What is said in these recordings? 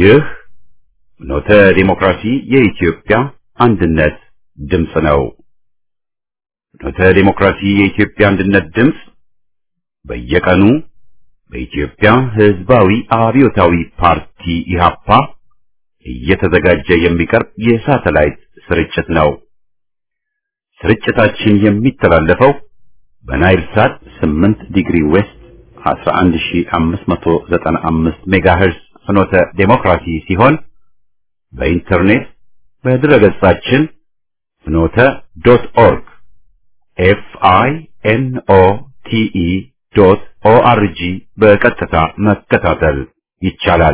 ይህ ኖተ ዲሞክራሲ የኢትዮጵያ አንድነት ድምፅ ነው። ኖተ ዲሞክራሲ የኢትዮጵያ አንድነት ድምፅ በየቀኑ በኢትዮጵያ ሕዝባዊ አብዮታዊ ፓርቲ ኢህአፓ እየተዘጋጀ የሚቀርብ የሳተላይት ስርጭት ነው። ስርጭታችን የሚተላለፈው በናይል ሳት 8 ዲግሪ ዌስት 11595 ሜጋሄርዝ ፍኖተ ዴሞክራሲ ሲሆን በኢንተርኔት በድረገጻችን ፍኖተ ዶት ኦርግ ኤፍ አይ ኤን ኦ ቲ ኢ ዶት ኦ አር ጂ በቀጥታ መከታተል ይቻላል።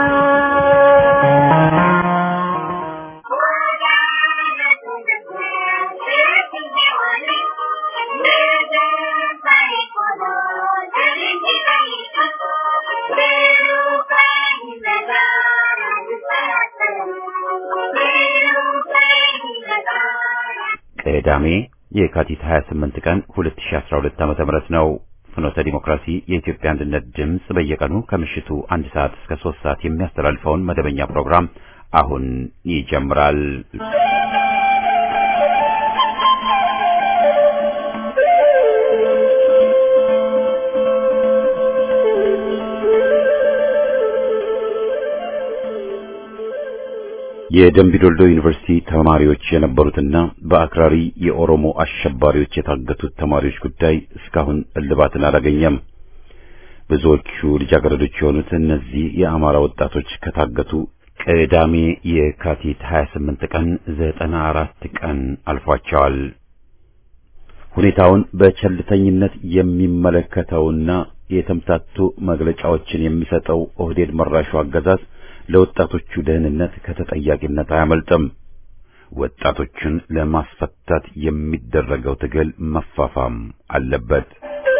ቅዳሜ የካቲት 28 ቀን 2012 ዓ.ም ነው። ፍኖተ ዲሞክራሲ የኢትዮጵያ አንድነት ድምፅ በየቀኑ ከምሽቱ አንድ ሰዓት እስከ ሶስት ሰዓት የሚያስተላልፈውን መደበኛ ፕሮግራም አሁን ይጀምራል። የደምቢዶልዶ ዩኒቨርሲቲ ተማሪዎች የነበሩትና በአክራሪ የኦሮሞ አሸባሪዎች የታገቱት ተማሪዎች ጉዳይ እስካሁን እልባትን አላገኘም። ብዙዎቹ ልጃገረዶች የሆኑት እነዚህ የአማራ ወጣቶች ከታገቱ ቅዳሜ የካቲት 28 ቀን 94 ቀን አልፏቸዋል። ሁኔታውን በቸልተኝነት የሚመለከተውና የተምታቱ መግለጫዎችን የሚሰጠው ኦህዴድ መራሹ አገዛዝ ለወጣቶቹ ደህንነት ከተጠያቂነት አያመልጥም። ወጣቶቹን ለማስፈታት የሚደረገው ትግል መፋፋም አለበት።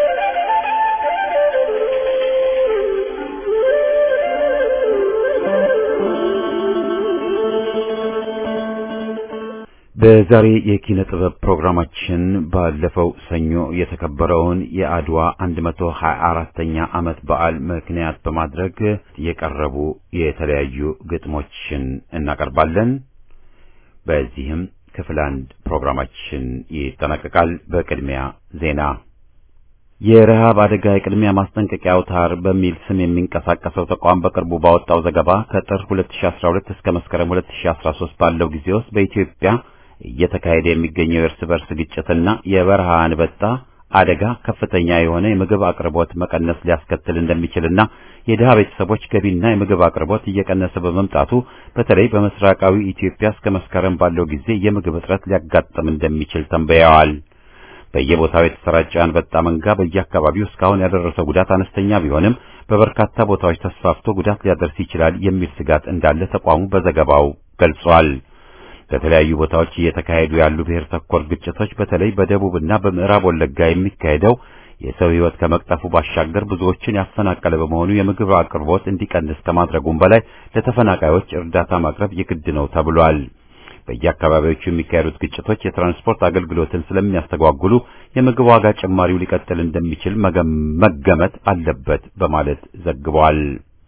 በዛሬ የኪነ ጥበብ ፕሮግራማችን ባለፈው ሰኞ የተከበረውን የአድዋ 124ኛ ዓመት በዓል ምክንያት በማድረግ የቀረቡ የተለያዩ ግጥሞችን እናቀርባለን። በዚህም ክፍል አንድ ፕሮግራማችን ይጠናቀቃል። በቅድሚያ ዜና። የረሃብ አደጋ የቅድሚያ ማስጠንቀቂያ አውታር በሚል ስም የሚንቀሳቀሰው ተቋም በቅርቡ ባወጣው ዘገባ ከጥር 2012 እስከ መስከረም 2013 ባለው ጊዜ ውስጥ በኢትዮጵያ እየተካሄደ የሚገኘው የእርስ በርስ ግጭትና የበረሃ አንበጣ አደጋ ከፍተኛ የሆነ የምግብ አቅርቦት መቀነስ ሊያስከትል እንደሚችልና የድሃ ቤተሰቦች ገቢና የምግብ አቅርቦት እየቀነሰ በመምጣቱ በተለይ በምስራቃዊ ኢትዮጵያ እስከ መስከረም ባለው ጊዜ የምግብ እጥረት ሊያጋጥም እንደሚችል ተንበየዋል። በየቦታው የተሰራጨ አንበጣ መንጋ በየአካባቢው እስካሁን ያደረሰው ጉዳት አነስተኛ ቢሆንም በበርካታ ቦታዎች ተስፋፍቶ ጉዳት ሊያደርስ ይችላል የሚል ስጋት እንዳለ ተቋሙ በዘገባው ገልጿል። በተለያዩ ቦታዎች እየተካሄዱ ያሉ ብሔር ተኮር ግጭቶች በተለይ በደቡብና በምዕራብ ወለጋ የሚካሄደው የሰው ሕይወት ከመቅጠፉ ባሻገር ብዙዎችን ያፈናቀለ በመሆኑ የምግብ አቅርቦት እንዲቀንስ ከማድረጉም በላይ ለተፈናቃዮች እርዳታ ማቅረብ የግድ ነው ተብሏል። በየአካባቢዎቹ የሚካሄዱት ግጭቶች የትራንስፖርት አገልግሎትን ስለሚያስተጓጉሉ የምግብ ዋጋ ጭማሪው ሊቀጥል እንደሚችል መገመት አለበት በማለት ዘግቧል።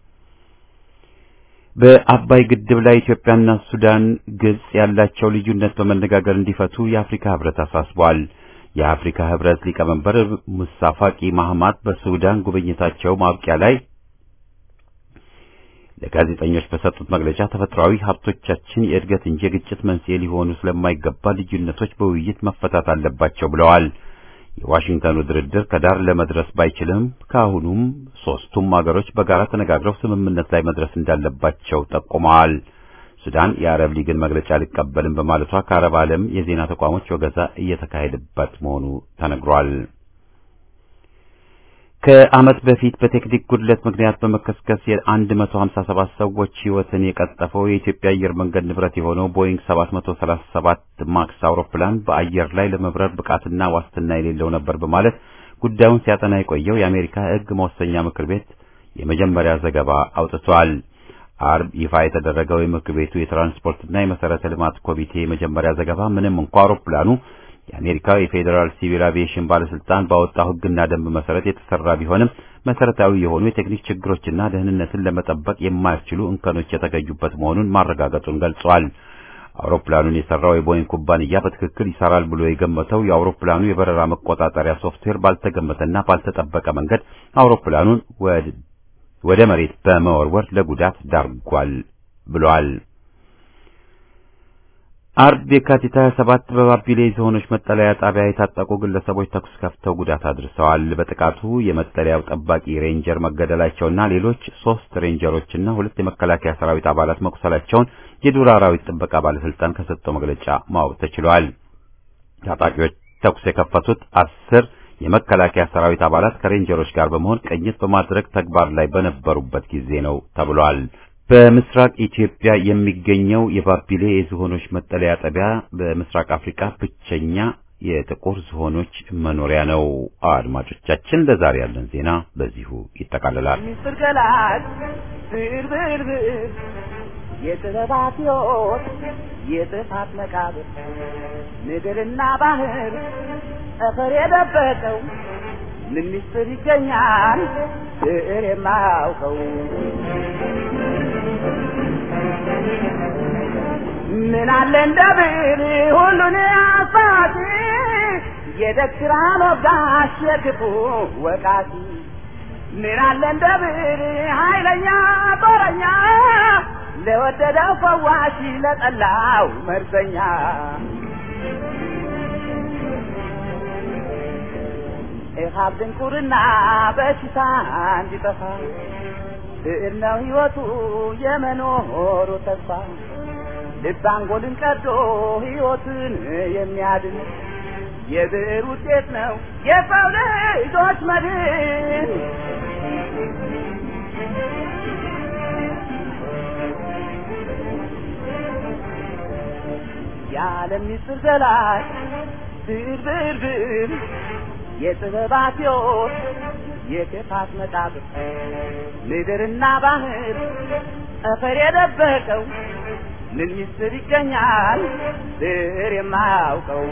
በአባይ ግድብ ላይ ኢትዮጵያና ሱዳን፣ ግብጽ ያላቸው ልዩነት በመነጋገር እንዲፈቱ የአፍሪካ ህብረት አሳስቧል። የአፍሪካ ህብረት ሊቀመንበር ሙሳ ፋቂ ማህማት በሱዳን ጉብኝታቸው ማብቂያ ላይ ለጋዜጠኞች በሰጡት መግለጫ ተፈጥሯዊ ሀብቶቻችን የእድገት እንጂ የግጭት መንስኤ ሊሆኑ ስለማይገባ ልዩነቶች በውይይት መፈታት አለባቸው ብለዋል። የዋሽንግተኑ ድርድር ከዳር ለመድረስ ባይችልም ከአሁኑም ሶስቱም አገሮች በጋራ ተነጋግረው ስምምነት ላይ መድረስ እንዳለባቸው ጠቁመዋል። ሱዳን የአረብ ሊግን መግለጫ አልቀበልም በማለቷ ከአረብ ዓለም የዜና ተቋሞች ወገዛ እየተካሄደበት መሆኑ ተነግሯል። ከዓመት በፊት በቴክኒክ ጉድለት ምክንያት በመከስከስ የ157 ሰዎች ሕይወትን የቀጠፈው የኢትዮጵያ አየር መንገድ ንብረት የሆነው ቦይንግ 737 ማክስ አውሮፕላን በአየር ላይ ለመብረር ብቃትና ዋስትና የሌለው ነበር በማለት ጉዳዩን ሲያጠና የቆየው የአሜሪካ ሕግ መወሰኛ ምክር ቤት የመጀመሪያ ዘገባ አውጥቷል። አርብ ይፋ የተደረገው የምክር ቤቱ የትራንስፖርትና የመሰረተ ልማት ኮሚቴ የመጀመሪያ ዘገባ ምንም እንኳ አውሮፕላኑ የአሜሪካ የፌዴራል ሲቪል አቪዬሽን ባለስልጣን ባወጣው ሕግና ደንብ መሰረት የተሰራ ቢሆንም መሰረታዊ የሆኑ የቴክኒክ ችግሮችና ደህንነትን ለመጠበቅ የማያስችሉ እንከኖች የተገኙበት መሆኑን ማረጋገጡን ገልጿል። አውሮፕላኑን የሰራው የቦይንግ ኩባንያ በትክክል ይሰራል ብሎ የገመተው የአውሮፕላኑ የበረራ መቆጣጠሪያ ሶፍትዌር ባልተገመተና ባልተጠበቀ መንገድ አውሮፕላኑን ወደ መሬት በመወርወር ለጉዳት ዳርጓል ብሏል። አርብ የካቲት 27 በባቢሌ ዝሆኖች መጠለያ ጣቢያ የታጠቁ ግለሰቦች ተኩስ ከፍተው ጉዳት አድርሰዋል። በጥቃቱ የመጠለያው ጠባቂ ሬንጀር መገደላቸውና ሌሎች ሶስት ሬንጀሮችና ሁለት የመከላከያ ሰራዊት አባላት መቁሰላቸውን የዱር አራዊት ጥበቃ ባለስልጣን ከሰጠው መግለጫ ማወቅ ተችሏል። ታጣቂዎች ተኩስ የከፈቱት አስር የመከላከያ ሰራዊት አባላት ከሬንጀሮች ጋር በመሆን ቅኝት በማድረግ ተግባር ላይ በነበሩበት ጊዜ ነው ተብሏል። በምስራቅ ኢትዮጵያ የሚገኘው የባቢሌ የዝሆኖች መጠለያ ጣቢያ በምስራቅ አፍሪካ ብቸኛ የጥቁር ዝሆኖች መኖሪያ ነው። አድማጮቻችን፣ ለዛሬ ያለን ዜና በዚሁ ይጠቃልላል። ሚስጥር ገላጭ ብርብርብር የጥበባት ሕይወት የጥፋት መቃብር ምድርና ባህር ጠፈር የደበቀው ምን ሚስጥር ይገኛል ብዕር የማያውቀው ምን አለ እንደ ብዕር ሁሉን አሳቲ የደግ ወጋሽ የክፉ ወቃቲ ምን አለ እንደ ብዕር ኃይለኛ ጦረኛ ለወደደው ፈዋሽ ለጠላው መርዘኛ ኢሃብ ድንቁርና በሽታ እንዲጠፋ ብዕር ነው ሕይወቱ የመኖሩ ተስፋ ልብ አንጎልን ቀዶ ሕይወትን የሚያድን የብዕር ውጤት ነው የሰው ልጆች መድን። የዓለም ምስጢር ገላጭ ብዕር ብዕር ብዕር የጥበባት ሕይወት የክፋት መቃብር ምድርና ባህር ጠፈር የደበቀው ምን ምስጢር ይገኛል ብዕር የማያውቀው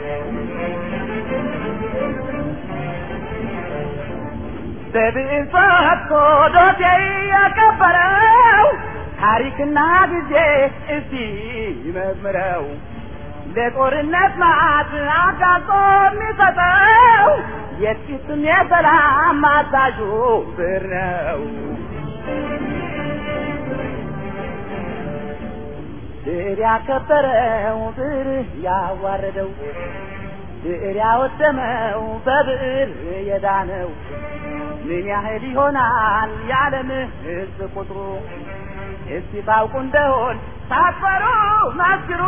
በብዕር ፈትቶ ዶሴ ያከበረው ታሪክና ጊዜ እስቲ ይመርምረው ለጦርነት ማዕት አጋጦ የሚሰጠው የጥቂትም የሰላም አዛዡ ብዕር ነው። ብዕር ያከበረው ብዕር ያዋረደው ብዕር ያወደመው በብዕር የዳነው ምን ያህል ይሆናል የዓለም ሕዝብ ቁጥሩ? እስቲ ታውቁ እንደሆን ሳትፈሩ መስክሩ።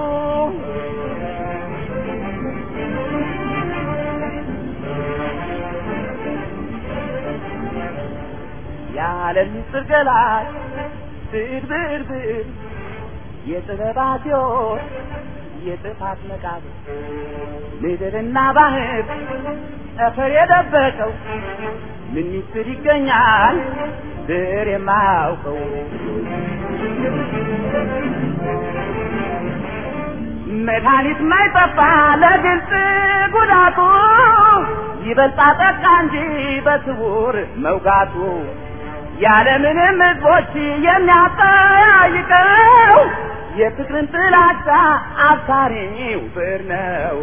የዓለም ምስጢር ገላጭ ብዕር ብዕር ብዕር የጥበባት ሕይወት የጥፋት መቃብር ምድርና ባህር ጠፈር የደበቀው ምን ምስጢር ይገኛል ብዕር የማያውቀው መድኃኒት ማይጠፋ ለግልጽ ጉዳቱ ይበልጣ ጠቃ እንጂ በስውር መውጋቱ ያለምንም ሕዝቦች የሚያጠያይቀው የፍቅርን ጥላቻ አብሳሪው ብዕር ነው።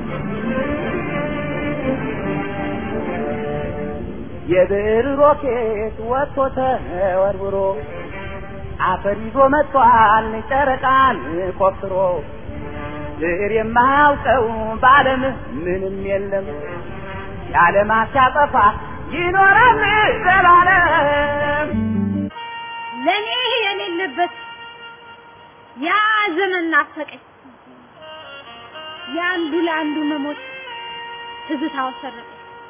የብዕር ሮኬት ወጥቶ ተወርውሮ አፈር ይዞ መጥቷል ጨረቃን ቆፍሮ ብዕር የማያውቀው በዓለም ምንም የለም የዓለማት ሲያጠፋ ይኖራል ዘላለም። ለኔ የሌለበት ያ ዘመን ናፈቀኝ። የአንዱ ለአንዱ መሞት ትዝታው ሰረቀኝ።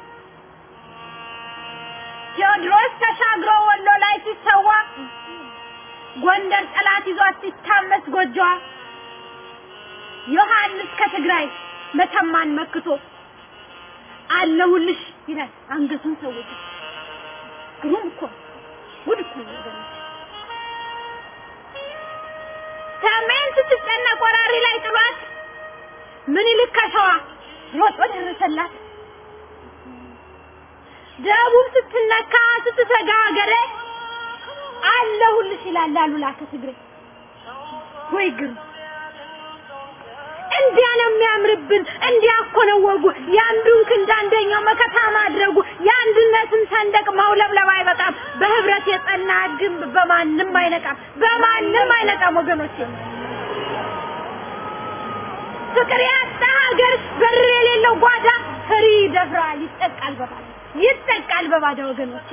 ቴዎድሮስ ተሻግሮ ወሎ ላይ ሲሰዋ ጎንደር ጠላት ይዟት ሲታመስ ጎጆዋ ዮሐንስ ከትግራይ መተማን መክቶ አለሁልሽ ይላል አንገቱን ሰውቶ። ግሩም እኮ ጉድ እኮ ነው ወገኖች። ሰሜን ስትጨነቅ ወራሪ ላይ ጥሏት ምኒልክ ከሸዋ ሮጦ ደረሰላት። ደቡብ ስትነካ ስትሰጋ ሀገሬ አለሁልሽ ይላል አሉላ ከትግሬ ወይ ግሩ እንዲያ ነው የሚያምርብን እንዲያ እኮ ነው ወጉ የአንዱን ክንድ አንደኛው መከታ ማድረጉ የአንድነትን ሰንደቅ ማውለብለብ አይበቃም በህብረት የጸና ግንብ በማንም አይነቃም በማንም አይነቃም ወገኖቼ ፍቅር ያጣ ሀገር በር የሌለው ጓዳ ፍሪ ይደፍራል ይጠቃል በባዳ ይጠቃል በባዳ ወገኖቼ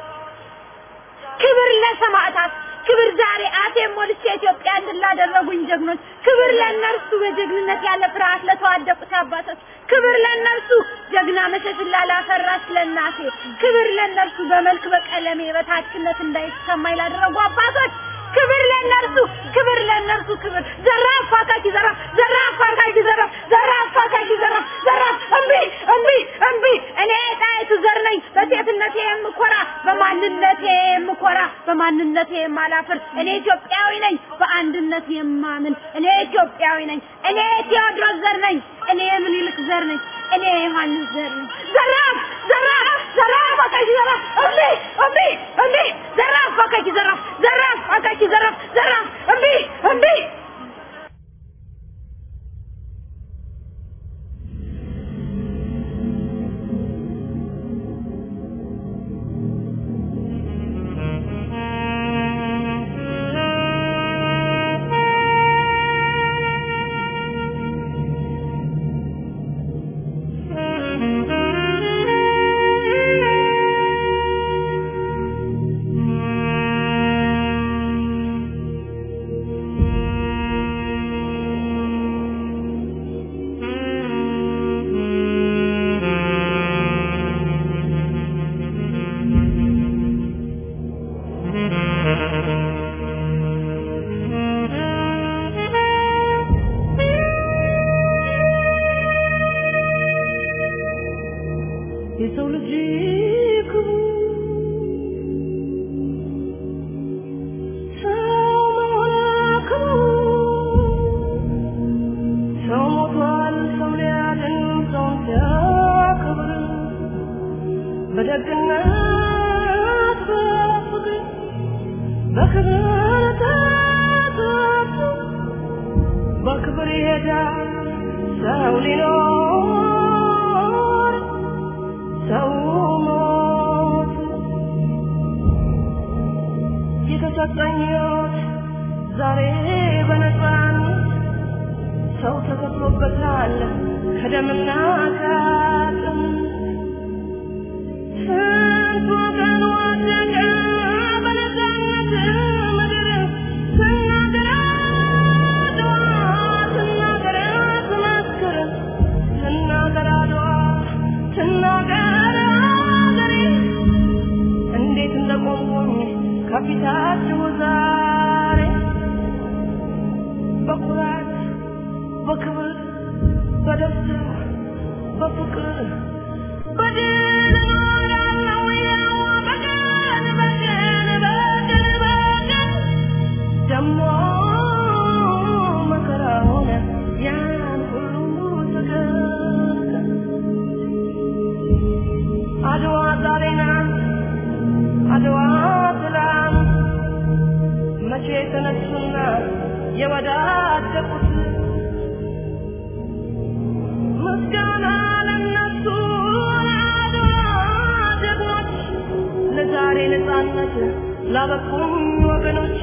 ክብር ለሰማዕታት ክብር ዛሬ አፌን ሞልቼ ኢትዮጵያ እንድላደረጉኝ ጀግኖች ክብር ለእነርሱ በጀግንነት ያለ ፍርሃት ለተዋደቁት አባቶች ክብር ለእነርሱ ጀግና መሸሽላ ላፈራች ለእናቴ ክብር ለእነርሱ በመልክ በቀለሜ በታችነት እንዳይሰማኝ ላደረጉ አባቶች ክብር ለእነርሱ ክብር ለእነርሱ ክብር ዘራፍ አካኪ ዘራፍ ዘራፍ አካኪ ዘራፍ ዘራፍ አካኪ ዘራፍ ዘራፍ እምቢ እምቢ እምቢ እኔ ጣይቱ ዘር ነኝ በሴትነቴ የምኮራ በማንነቴ የምኮራ በማንነቴ የማላፍር እኔ ኢትዮጵያዊ ነኝ በአንድነት የማምን እኔ ኢትዮጵያዊ ነኝ እኔ ቴዎድሮስ ዘር ነኝ እኔ ምኒልክ ዘር ነኝ እኔ ዮሐንስ ዘር ነኝ ዘራፍ ዘራፍ ዘራፍ አካኪ ዘራፍ እምቢ እምቢ እምቢ ዘራፍ አካኪ ዘራፍ ዘራፍ አካኪ ዘራፍ ዘራፍ እምቢ እምቢ የሰው ልጅ ክቡር ሰው መሆን ክቡር ሰው ሞቷል ሰው ሊያድን ሰውን ሲያከብር በደግነት በፍቅር በክብር ተጠርቶ በክብር ይሄዳል ሰው ሊኖር ሰው ሞት የተሰጠኝ ሕይወት ዛሬ በነፃነት ሰው ተከፍሎበታል ከደምና ከአጥንት ስንት ወገን ወደቀ በነፃነት ምድር ስናገር አድዋ ስናገር ትመስክር ስናገር አድዋ ስናገር አገሬ እንዴት እንደቆምኩኝ ከፊታችሁ ዛሬ በኩራት በክብር በደስታ በፍቅር በድል እኖራለሁ ያው በቀን በቀን በቀን በቀን ደሞ መከራውን ያን ሁሉ ተገርተን አድዋ ዛሬ ናት አድዋ ትላንት መቼ ተነሱና የወዳደቁት ምስጋና ለነሱ ለአድዋ ጀግኖች ለዛሬ ነፃነት ላበቁም ወገኖች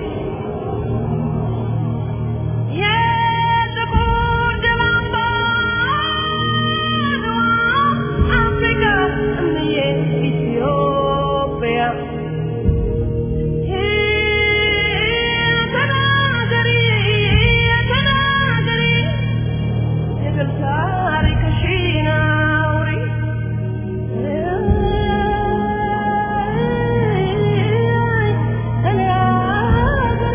የጥቁር ደም አምባ አድዋ አፍሪካ እምዬ ኢትዮጵያ ተናገሪ ተናገሪ የድል ታሪክሽን አውሪ እኔ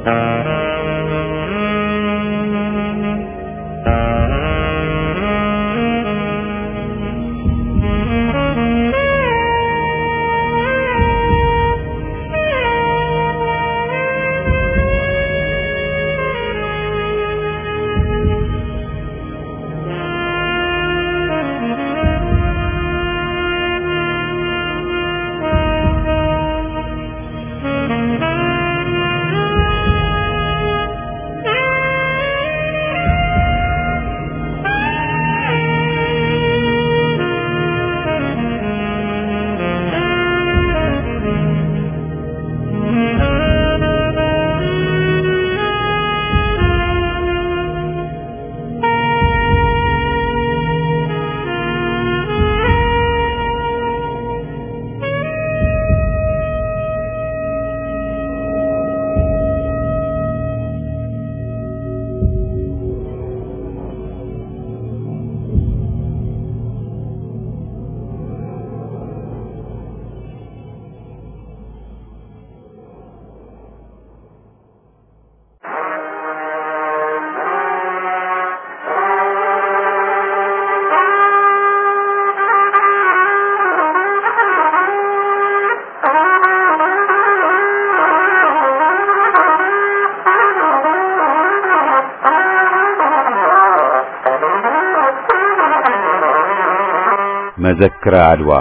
መዘክረ አድዋ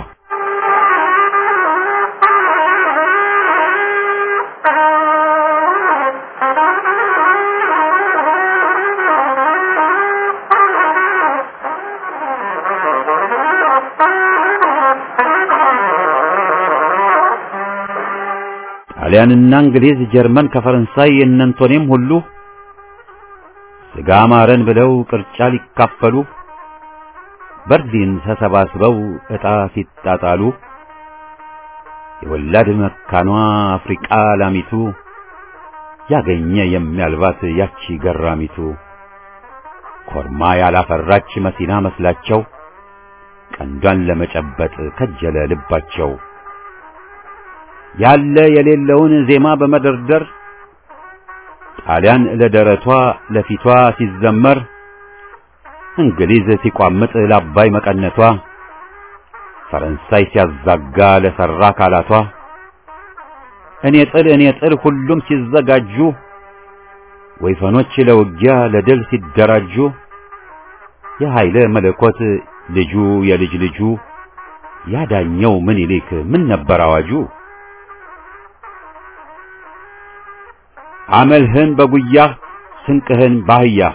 ጣሊያንና እንግሊዝ፣ ጀርመን ከፈረንሳይ የእነንቶኔም ሁሉ ስጋ ማረን ብለው ቅርጫ ሊካፈሉ በርሊን ተሰባስበው ዕጣ ሲጣጣሉ የወላድ መካኗ አፍሪቃ ላሚቱ ያገኘ የሚያልባት ያቺ ገራሚቱ ኮርማ ያላፈራች መሲና መስላቸው ቀንዷን ለመጨበጥ ከጀለ ልባቸው ያለ የሌለውን ዜማ በመደርደር ጣሊያን ለደረቷ ለፊቷ ሲዘመር እንግሊዝ ሲቋምጥ ለአባይ መቀነቷ ፈረንሳይ ሲያዛጋ ለሰራ አካላቷ እኔ ጥል እኔ ጥል ሁሉም ሲዘጋጁ ወይፈኖች ለውጊያ ለድል ሲደራጁ የኃይለ መለኮት ልጁ የልጅ ልጁ ያዳኘው ምኒልክ ምን ነበር አዋጁ? አመልህን በጉያህ ስንቅህን ባህያህ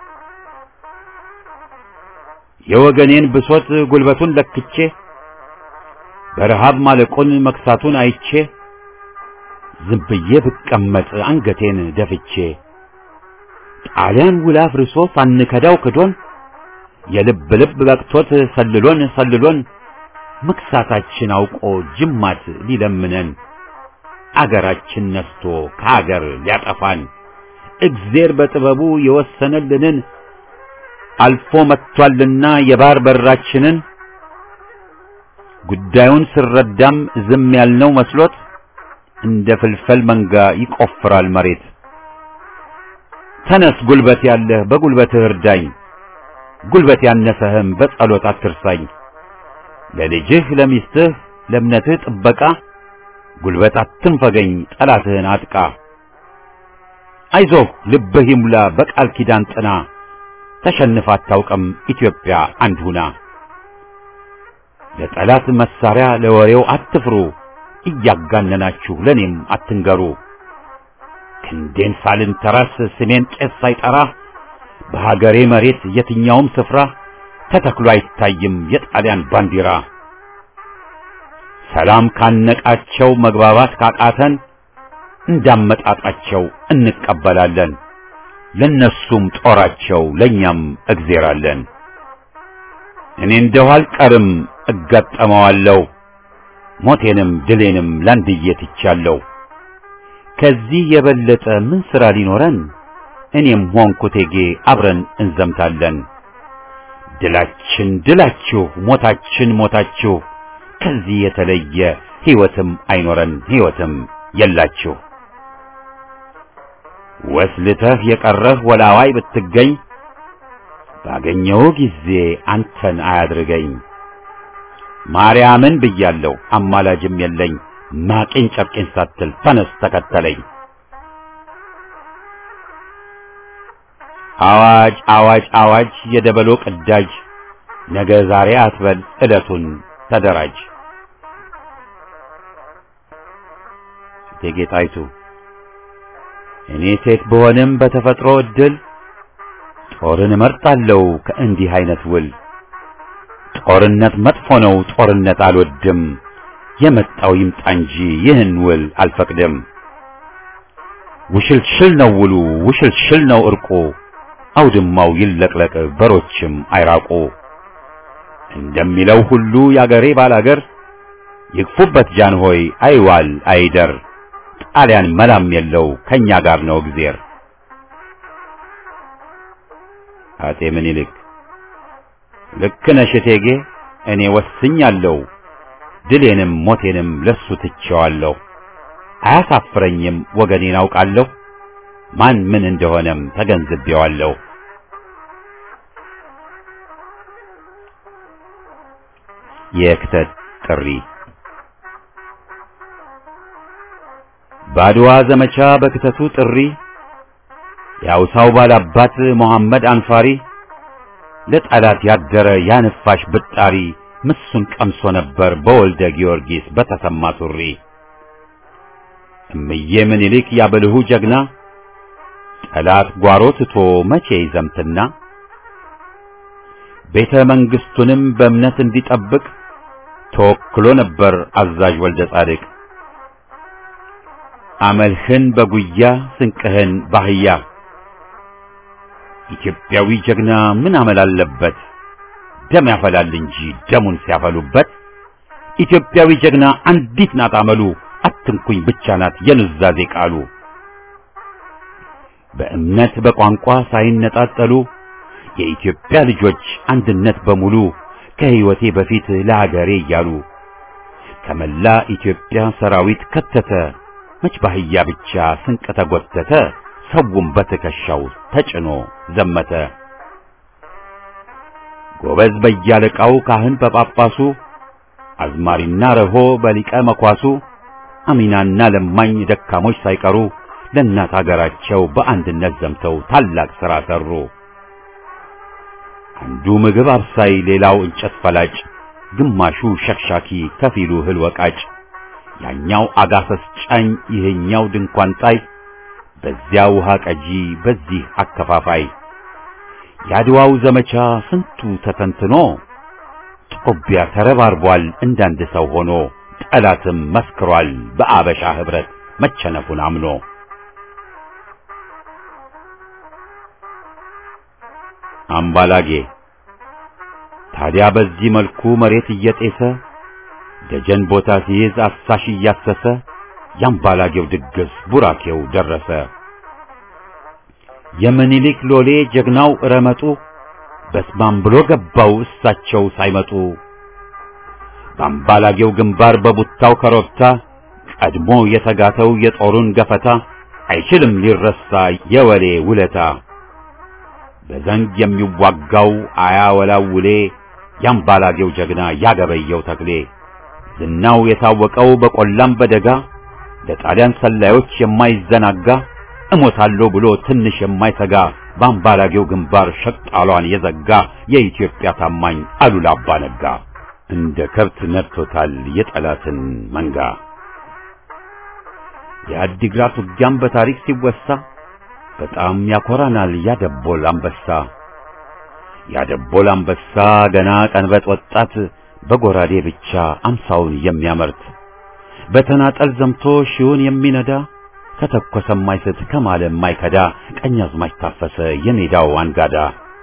የወገኔን ብሶት ጉልበቱን ለክቼ በረሃብ ማለቁን መክሳቱን አይቼ ዝም ብዬ ብቀመጥ አንገቴን ደፍቼ ጣሊያን ውላ አፍርሶ ሳንከዳው ክዶን የልብ ልብ በቅቶት ሰልሎን ሰልሎን መክሳታችን አውቆ ጅማት ሊለምነን አገራችን ነስቶ ከአገር ሊያጠፋን እግዜር በጥበቡ የወሰነልንን አልፎ መጥቷልና የባህር በራችንን ጉዳዩን ስረዳም ዝም ያልነው መስሎት እንደ ፍልፈል መንጋ ይቆፍራል መሬት። ተነስ ጉልበት ያለህ በጉልበትህ እርዳኝ፣ ጉልበት ያነሰህም በጸሎት አትርሳኝ። ለልጅህ ለሚስትህ ለእምነትህ ጥበቃ ጉልበት አትንፈገኝ፣ ጠላትህን አጥቃ። አይዞህ ልብህ ይሙላ በቃል ኪዳን ጥና፣ ተሸንፋ አታውቅም ኢትዮጵያ አንድ ሁና። ለጠላት መሳሪያ ለወሬው አትፍሩ፣ እያጋነናችሁ ለኔም አትንገሩ። ክንዴን ሳልንተራስ ስሜን ቄስ ሳይጠራ በሀገሬ መሬት የትኛውም ስፍራ ተተክሎ አይታይም የጣሊያን ባንዲራ። ሰላም ካነቃቸው መግባባት ካቃተን እንዳመጣጣቸው እንቀበላለን። ለነሱም ጦራቸው ለኛም እግዜር አለን። እኔ እንደው አልቀርም እጋጠመዋለሁ ሞቴንም ድሌንም ላንድዬ ትቻለሁ። ከዚህ የበለጠ ምን ሥራ ሊኖረን? እኔም ሆንኩ እቴጌ አብረን እንዘምታለን። ድላችን ድላችሁ፣ ሞታችን ሞታችሁ፣ ከዚህ የተለየ ሕይወትም አይኖረን ሕይወትም የላችሁ። ወስልተህ የቀረህ ወላዋይ ብትገኝ ባገኘው ጊዜ አንተን አያድርገኝ። ማርያምን ብያለሁ አማላጅም የለኝ ማቄን ጨርቄን ሳትል ተነስ ተከተለኝ። አዋጅ አዋጅ አዋጅ የደበሎ ቅዳጅ ነገ ዛሬ አትበል ዕለቱን ተደራጅ። እቴጌ ጣይቱ እኔ ሴት ብሆንም በተፈጥሮ ዕድል ጦርን እመርጣለሁ ከእንዲህ አይነት ውል። ጦርነት መጥፎ ነው ጦርነት አልወድም፣ የመጣው ይምጣ እንጂ ይህን ውል አልፈቅድም። ውሽልሽል ነው ውሉ ውሽልሽል ነው እርቁ፣ አውድማው ይለቅለቅ በሮችም አይራቁ። እንደሚለው ሁሉ ያገሬ ባላገር ይግፉበት ጃንሆይ አይዋል አይደር፣ ጣሊያን መላም የለው ከኛ ጋር ነው እግዜር። አጤ ምኒልክ ልክ ነሽ እቴጌ፣ እኔ ወስኛለሁ፣ ድሌንም ሞቴንም ለሱ ትቼዋለሁ። አያሳፍረኝም ወገኔን አውቃለሁ፣ ማን ምን እንደሆነም ተገንዝቤዋለሁ። የክተት ጥሪ በአድዋ ዘመቻ በክተቱ ጥሪ የአውሳው ባላባት መሐመድ አንፋሪ ለጠላት ያደረ ያንፋሽ ብጣሪ ምሱን ቀምሶ ነበር በወልደ ጊዮርጊስ በተሰማ ሱሪ። እምዬ ምኒልክ ያበልሁ ጀግና ጠላት ጓሮ ትቶ መቼ ይዘምትና ቤተ መንግሥቱንም በእምነት እንዲጠብቅ ተወክሎ ነበር አዛዥ ወልደ ጻድቅ። አመልህን በጉያ ስንቅህን ባህያ ኢትዮጵያዊ ጀግና ምን አመል አለበት? ደም ያፈላል እንጂ ደሙን ሲያፈሉበት። ኢትዮጵያዊ ጀግና አንዲት ናት አመሉ፣ አትንኩኝ ብቻ ናት የኑዛዜ ቃሉ። በእምነት በቋንቋ ሳይነጣጠሉ የኢትዮጵያ ልጆች አንድነት በሙሉ ከሕይወቴ በፊት ለሀገሬ እያሉ ከመላ ኢትዮጵያ ሰራዊት ከተተ መች ባህያ ብቻ ስንቅ ተጎተተ፣ ሰውም በትከሻው ተጭኖ ዘመተ። ጎበዝ በያለቃው ካህን በጳጳሱ አዝማሪና ረሆ በሊቀ መኳሱ አሚናና ለማኝ ደካሞች ሳይቀሩ ለእናት አገራቸው በአንድነት ዘምተው ታላቅ ሥራ ሠሩ። አንዱ ምግብ አብሳይ፣ ሌላው እንጨት ፈላጭ፣ ግማሹ ሸክሻኪ፣ ከፊሉ እህል ወቃጭ፣ ያኛው አጋሰስ ጫኝ፣ ይሄኛው ድንኳን ጣይ፣ በዚያ ውሃ ቀጂ፣ በዚህ አከፋፋይ። የአድዋው ዘመቻ ስንቱ ተተንትኖ ጦቢያ ተረባርቧል እንዳንድ ሰው ሆኖ ጠላትም መስክሯል በአበሻ ኅብረት መቸነፉን አምኖ። አምባላጌ ታዲያ በዚህ መልኩ መሬት እየጤሰ ደጀን ቦታ ሲይዝ አሳሽ እያሰሰ የአምባላጌው ድግስ ቡራኬው ደረሰ። የምኒልክ ሎሌ ጀግናው ረመጡ በስማም ብሎ ገባው እሳቸው ሳይመጡ። በአምባላጌው ግንባር በቡታው ከሮብታ ቀድሞ የተጋተው የጦሩን ገፈታ አይችልም ሊረሳ የወሌ ውለታ። በዘንግ የሚዋጋው አያወላውሌ የአምባላጌው ጀግና ያገበየው ተክሌ ዝናው የታወቀው በቆላም በደጋ ለጣሊያን ሰላዮች የማይዘናጋ እሞታለሁ ብሎ ትንሽ የማይሰጋ በአምባላጌው ግንባር ሸቅጣሏን የዘጋ የኢትዮጵያ ታማኝ አሉላ አባ ነጋ እንደ ከብት ነድቶታል የጠላትን መንጋ። የአዲግራት ውጊያም በታሪክ ሲወሳ በጣም ያኮራናል ያደቦል አንበሳ። ያደቦል አንበሳ ገና ቀንበጥ ወጣት በጎራዴ ብቻ አምሳውን የሚያመርት በተናጠል ዘምቶ ሺውን የሚነዳ ከተኮሰ የማይስት ከማለ የማይከዳ ቀኛዝማች ታፈሰ የሜዳው አንጋዳ።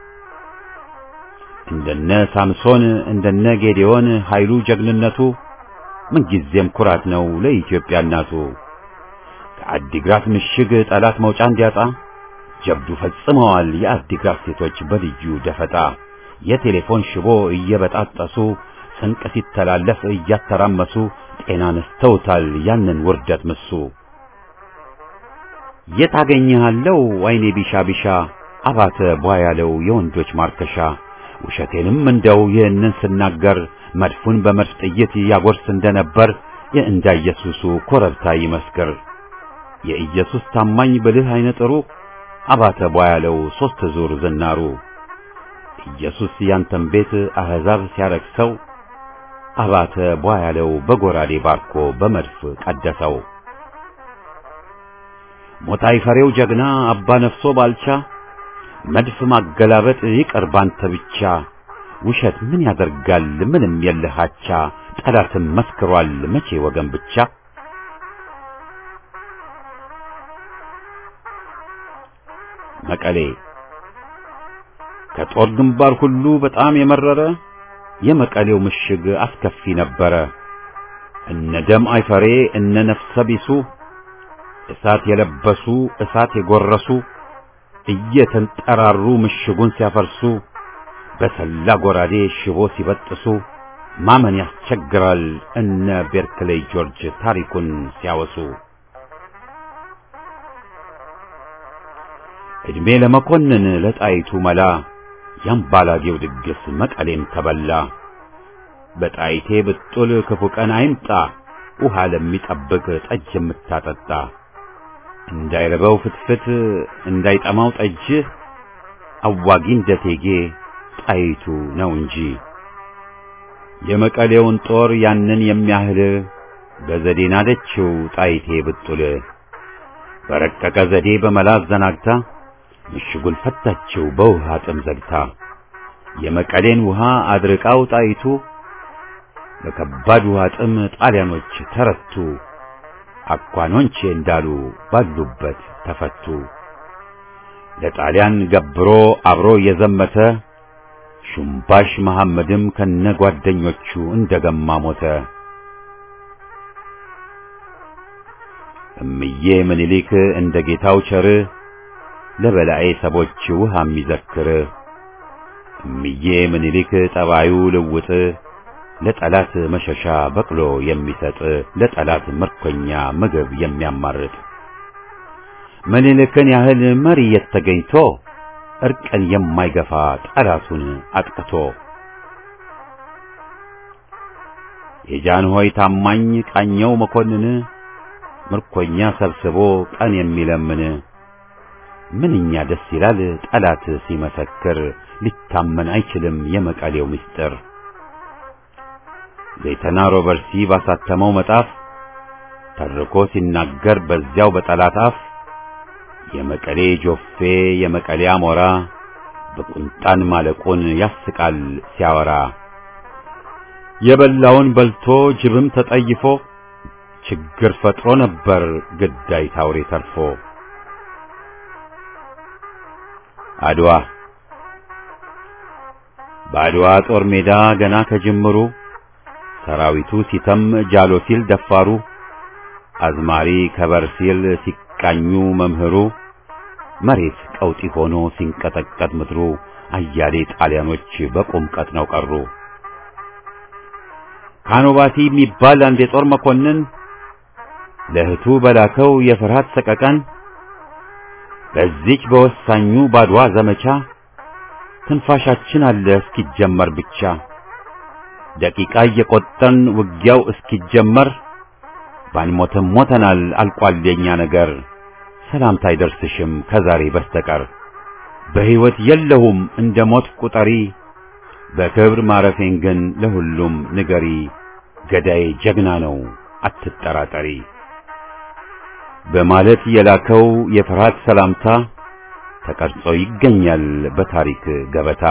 እንደነ ሳምሶን እንደነ ጌዴዎን ኃይሉ ጀግንነቱ ምንጊዜም ኩራት ነው ለኢትዮጵያ እናቱ። ከአዲግራት ምሽግ ጠላት መውጫ እንዲያጣ ጀብዱ ፈጽመዋል የአዲግራት ሴቶች በልዩ ደፈጣ። የቴሌፎን ሽቦ እየበጣጠሱ ስንቅ ሲተላለፍ እያተራመሱ ጤና ነስተውታል ያንን ውርደት ምሱ። የት አገኘሃለው አይኔ ቢሻ ቢሻ አባተ ቧያለው የወንዶች ማርከሻ ውሸቴንም እንደው ይህንን ስናገር መድፉን በመድፍ ጥይት ያጎርስ እንደነበር የእንዳ ኢየሱሱ ኮረብታ ይመስክር የኢየሱስ ታማኝ ብልህ አይነ ጥሩ አባተ ቧያለው ሦስት ዙር ዝናሩ ኢየሱስ ያንተን ቤት አሕዛብ ሲያረክሰው አባተ ቧያለው በጎራዴ ባርኮ በመድፍ ቀደሰው። ሞታይ ፈሬው ጀግና አባ ነፍሶ ባልቻ መድፍ ማገላበጥ ይቀር ባንተ ብቻ ውሸት ምን ያደርጋል ምንም የለሃቻ ጠላትም መስክሯል መቼ ወገን ብቻ መቀሌ ከጦር ግንባር ሁሉ በጣም የመረረ የመቀሌው ምሽግ አስከፊ ነበረ። እነ ደም አይፈሬ እነ ነፍሰ ቢሱ እሳት የለበሱ እሳት የጎረሱ እየተንጠራሩ ምሽጉን ሲያፈርሱ በሰላ ጎራዴ ሽቦ ሲበጥሱ ማመን ያስቸግራል እነ ቤርክሌይ ጆርጅ ታሪኩን ሲያወሱ። ዕድሜ ለመኮንን ለጣይቱ መላ ያምባላጌው ድግስ መቀሌም ተበላ። በጣይቴ ብጡል ክፉ ቀን አይምጣ ውሃ ለሚጠብቅ ጠጅ የምታጠጣ እንዳይረበው ፍትፍት እንዳይጠማው ጠጅ አዋጊ እንደቴጌ ጣይቱ ነው እንጂ የመቀሌውን ጦር ያንን የሚያህል በዘዴ ናደችው ጣይቴ ብጡል በረቀቀ ዘዴ በመላ አዘናግታ ምሽጉን ፈታችው በውሃ ጥም ዘግታ የመቀሌን ውሃ አድርቃው ጣይቱ በከባድ ውሃ ጥም ጣሊያኖች ተረቱ። አኳኖንቼ እንዳሉ ባሉበት ተፈቱ። ለጣሊያን ገብሮ አብሮ የዘመተ ሹምባሽ መሐመድም ከነ ጓደኞቹ እንደገማ ሞተ። እምዬ ምኒልክ እንደ ጌታው ቸር ለበላኤ ሰቦች ውሃ የሚዘክር እምዬ ምኒልክ ጠባዩ ልውጥ ለጠላት መሸሻ በቅሎ የሚሰጥ ለጠላት ምርኮኛ ምግብ የሚያማርጥ ምኒልክን ያህል መሪ የተገኝቶ እርቅን የማይገፋ ጠላቱን አጥቅቶ የጃንሆይ ታማኝ ቃኘው መኮንን ምርኮኛ ሰብስቦ ቀን የሚለምን ምንኛ ደስ ይላል ጠላት ሲመሰክር ሊታመን አይችልም የመቀሌው ምስጢር። ሌተና ሮበርሲ ባሳተመው መጣፍ ተርኮ ሲናገር በዚያው በጠላት አፍ የመቀሌ ጆፌ የመቀሌ አሞራ በቁንጣን ማለቁን ያስቃል ሲያወራ የበላውን በልቶ ጅብም ተጠይፎ ችግር ፈጥሮ ነበር ግዳይ ታውሬ ተርፎ አድዋ በአድዋ ጦር ሜዳ ገና ከጅምሩ ሰራዊቱ ሲተም ጃሎ ሲል ደፋሩ አዝማሪ ከበር ሲል ሲቃኙ መምህሩ መሬት ቀውጢ ሆኖ ሲንቀጠቀጥ ምድሩ አያሌ ጣሊያኖች በቁም ቀጥነው ቀሩ። ካኖባቲ የሚባል አንድ የጦር መኮንን ለእህቱ በላከው የፍርሃት ሰቀቀን በዚች በወሳኙ ባድዋ ዘመቻ ትንፋሻችን አለ እስኪጀመር ብቻ ደቂቃ እየቆጠርን ውጊያው እስኪጀመር ባንሞትም ሞተናል አልቋል የኛ ነገር ሰላምታ አይደርስሽም ከዛሬ በስተቀር በሕይወት የለሁም እንደ ሞት ቁጠሪ በክብር ማረፌን ግን ለሁሉም ንገሪ ገዳዬ ጀግና ነው አትጠራጠሪ በማለት የላከው የፍርሃት ሰላምታ ተቀርጾ ይገኛል በታሪክ ገበታ።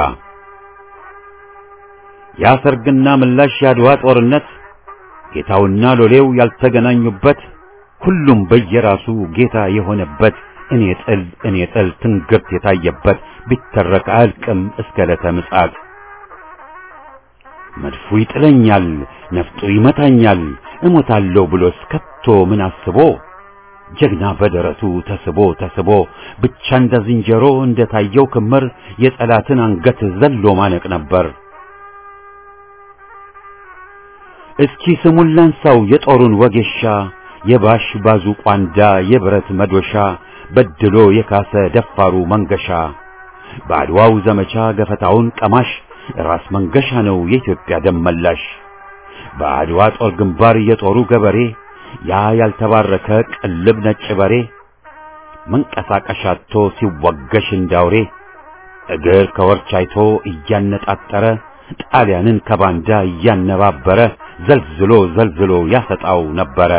ያ ሰርግና ምላሽ ያድዋ ጦርነት ጌታውና ሎሌው ያልተገናኙበት ሁሉም በየራሱ ጌታ የሆነበት እኔ ጥል እኔ ጥል ትንግርት የታየበት ቢተረክ አያልቅም እስከ ዕለተ ምጽአት። መድፉ ይጥለኛል፣ ነፍጡ ይመታኛል፣ እሞታለሁ ብሎስ ከቶ ምን አስቦ ጀግና በደረቱ ተስቦ ተስቦ ብቻ እንደ ዝንጀሮ እንደ ታየው ክምር የጠላትን አንገት ዘሎ ማነቅ ነበር። እስኪ ስሙን ላንሳው የጦሩን ወጌሻ የባሽ ባዙ ቋንዳ የብረት መዶሻ በድሎ የካሰ ደፋሩ መንገሻ በአድዋው ዘመቻ ገፈታውን ቀማሽ ራስ መንገሻ ነው የኢትዮጵያ ደም መላሽ። በአድዋ ጦር ግንባር የጦሩ ገበሬ ያ ያልተባረከ ቅልብ ነጭ በሬ መንቀሳቀሻ አጥቶ ሲወገሽ እንዳውሬ እግር ከወርች አይቶ እያነጣጠረ ጣሊያንን ከባንዳ እያነባበረ ዘልዝሎ ዘልዝሎ ያሰጣው ነበረ።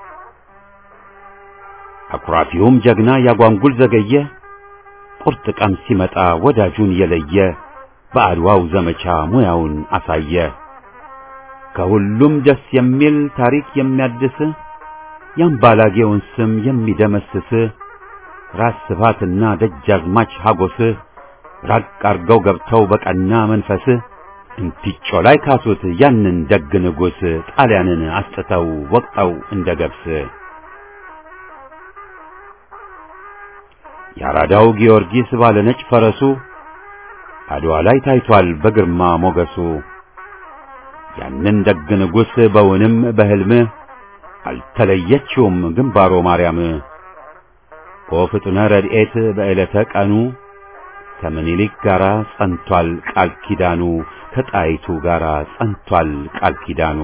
አኩራፊውም ጀግና ያጓንጉል ዘገየ ቁርጥ ቀን ሲመጣ ወዳጁን የለየ በአድዋው ዘመቻ ሙያውን አሳየ። ከሁሉም ደስ የሚል ታሪክ የሚያድስ የአምባላጌውን ስም የሚደመስስ ራስ ስብሃትና ደጃዝማች ሀጎስ ራቅ አርገው ገብተው በቀና መንፈስ እንቲጮ ላይ ካሱት ያንን ደግ ንጉሥ ጣሊያንን አስጥተው ወቅጠው እንደ ገብስ። የአራዳው ጊዮርጊስ ባለ ነጭ ፈረሱ አድዋ ላይ ታይቷል በግርማ ሞገሱ። ያንን ደግ ንጉሥ በውንም በሕልም አልተለየችውም ግንባሮ ማርያም። ወፍጡነ ረድኤት በዕለተ ቀኑ ከምኒልክ ጋራ ጸንቷል ቃል ኪዳኑ፣ ከጣይቱ ጋራ ጸንቷል ቃል ኪዳኑ።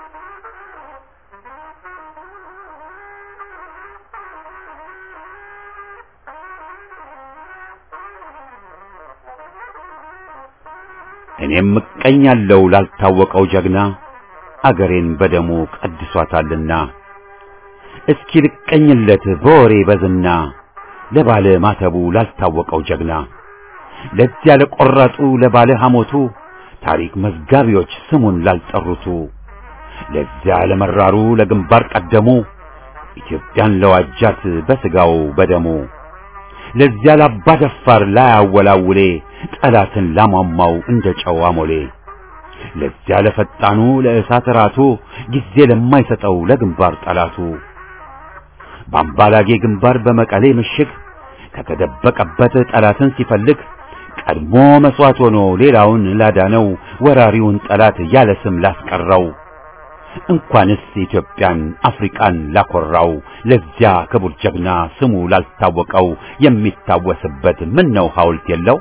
እኔም እቀኛለሁ ላልታወቀው ጀግና አገሬን በደሙ ቀድሷታልና እስኪ ልቀኝለት በወሬ በዝና ለባለ ማተቡ ላልታወቀው ጀግና ለዚያ ለቆረጡ ለባለ ሐሞቱ ታሪክ መዝጋቢዎች ስሙን ላልጠሩቱ ለዚያ ለመራሩ ለግንባር ቀደሙ ኢትዮጵያን ለዋጃት በስጋው በደሙ ለዚያ ላባ ደፋር ላያወላውሌ ጠላትን ላሟሟው እንደ ጨው አሞሌ ለዚያ ለፈጣኑ ለእሳት ራቱ ጊዜ ለማይሰጠው ለግንባር ጠላቱ በአምባላጌ ግንባር በመቀሌ ምሽግ ከተደበቀበት ጠላትን ሲፈልግ ቀድሞ መስዋዕት ሆኖ ሌላውን ላዳነው ወራሪውን ጠላት ያለ ስም ላስቀረው እንኳንስ ኢትዮጵያን አፍሪቃን ላኮራው ለዚያ ክቡር ጀግና ስሙ ላልታወቀው የሚታወስበት ምን ነው ሐውልት የለው?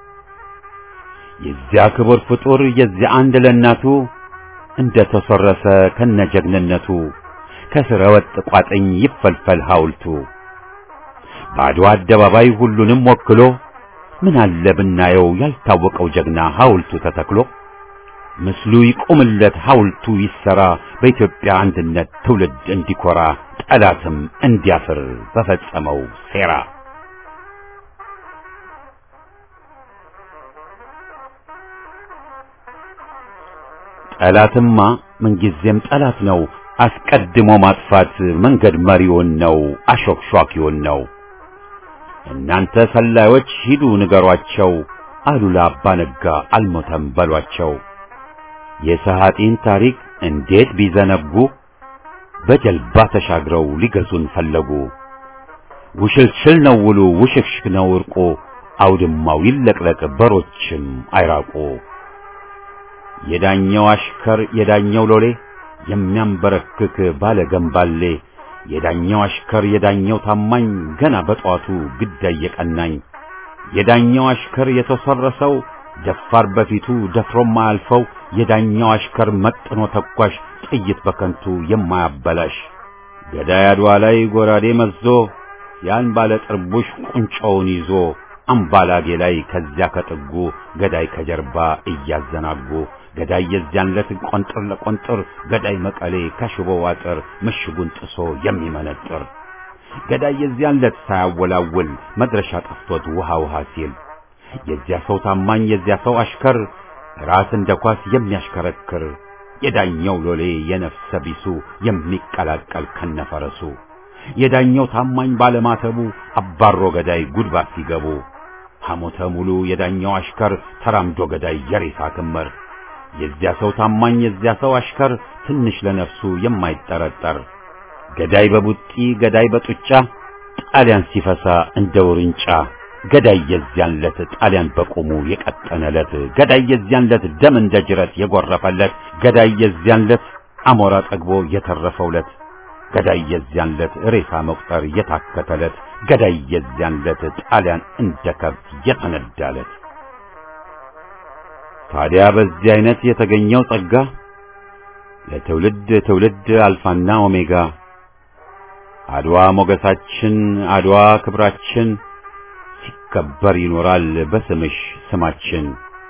የዚያ ክቡር ፍጡር የዚያ አንድ ለእናቱ እንደ ተሰረሰ ከነጀግንነቱ ከስረ ወጥ ቋጥኝ ይፈልፈል ሐውልቱ በአድዋ አደባባይ ሁሉንም ወክሎ ምን አለ ብናየው ያልታወቀው ጀግና ሐውልቱ ተተክሎ ምስሉ ይቁምለት ሐውልቱ ይሰራ በኢትዮጵያ አንድነት ትውልድ እንዲኮራ ጠላትም እንዲያፍር በፈጸመው ሴራ ጠላትማ ምንጊዜም ጠላት ነው። አስቀድሞ ማጥፋት መንገድ መሪውን ነው፣ አሾክሿኪውን ነው። እናንተ ሰላዮች ሂዱ ንገሯቸው፣ አሉላ አባ ነጋ አልሞተም በሏቸው። የሰሃጢን ታሪክ እንዴት ቢዘነጉ በጀልባ ተሻግረው ሊገዙን ፈለጉ። ውሽልሽል ነው ውሉ ውሽክሽክ ነው እርቁ፣ አውድማው ይለቅለቅ በሮችም አይራቁ። የዳኘው አሽከር የዳኘው ሎሌ የሚያንበረክክ ባለ ገንባሌ የዳኘው አሽከር የዳኘው ታማኝ ገና በጧቱ ግዳይ የቀናኝ የዳኘው አሽከር የተሰረሰው ደፋር በፊቱ ደፍሮም ማያልፈው የዳኘው አሽከር መጥኖ ተኳሽ ጥይት በከንቱ የማያበላሽ ገዳይ አድዋ ላይ ጎራዴ መዞ ያን ባለ ጥርቡሽ ቁንጮውን ይዞ አምባላጌ ላይ ከዚያ ከጥጉ ገዳይ ከጀርባ እያዘናጉ ገዳይ የዚያን ዕለት ቆንጥር ለቆንጥር ገዳይ መቀሌ ከሽቦ አጥር ምሽጉን ጥሶ የሚመነጥር ገዳይ የዚያን ዕለት ሳያወላውል መድረሻ ጠፍቶት ውሃ ውሃ ሲል የዚያ ሰው ታማኝ የዚያ ሰው አሽከር ራስ እንደ ኳስ የሚያሽከረክር የዳኘው ሎሌ የነፍሰ ቢሱ የሚቀላቀል ከነፈረሱ የዳኘው ታማኝ ባለማተቡ አባሮ ገዳይ ጉድባት ሲገቡ ሐሞተ ሙሉ የዳኘው አሽከር ተራምዶ ገዳይ የሬሳ ክምር የዚያ ሰው ታማኝ የዚያ ሰው አሽከር ትንሽ ለነፍሱ የማይጠረጠር ገዳይ በቡጢ ገዳይ በጡጫ ጣሊያን ሲፈሳ እንደ ውርንጫ ገዳይ የዚያን ለት ጣሊያን በቁሙ የቀጠነለት ገዳይ የዚያን ለት ደም እንደ ጅረት የጎረፈለት ገዳይ የዚያን ለት አሞራ ጠግቦ የተረፈውለት ገዳይ የዚያን ለት ሬሳ መቁጠር የታከተለት ገዳይ የዚያን ዕለት ጣሊያን እንደ ከብት የተነዳለት። ታዲያ በዚህ አይነት የተገኘው ጸጋ ለትውልድ ትውልድ አልፋና ኦሜጋ አድዋ ሞገሳችን አድዋ ክብራችን ሲከበር ይኖራል በስምሽ ስማችን።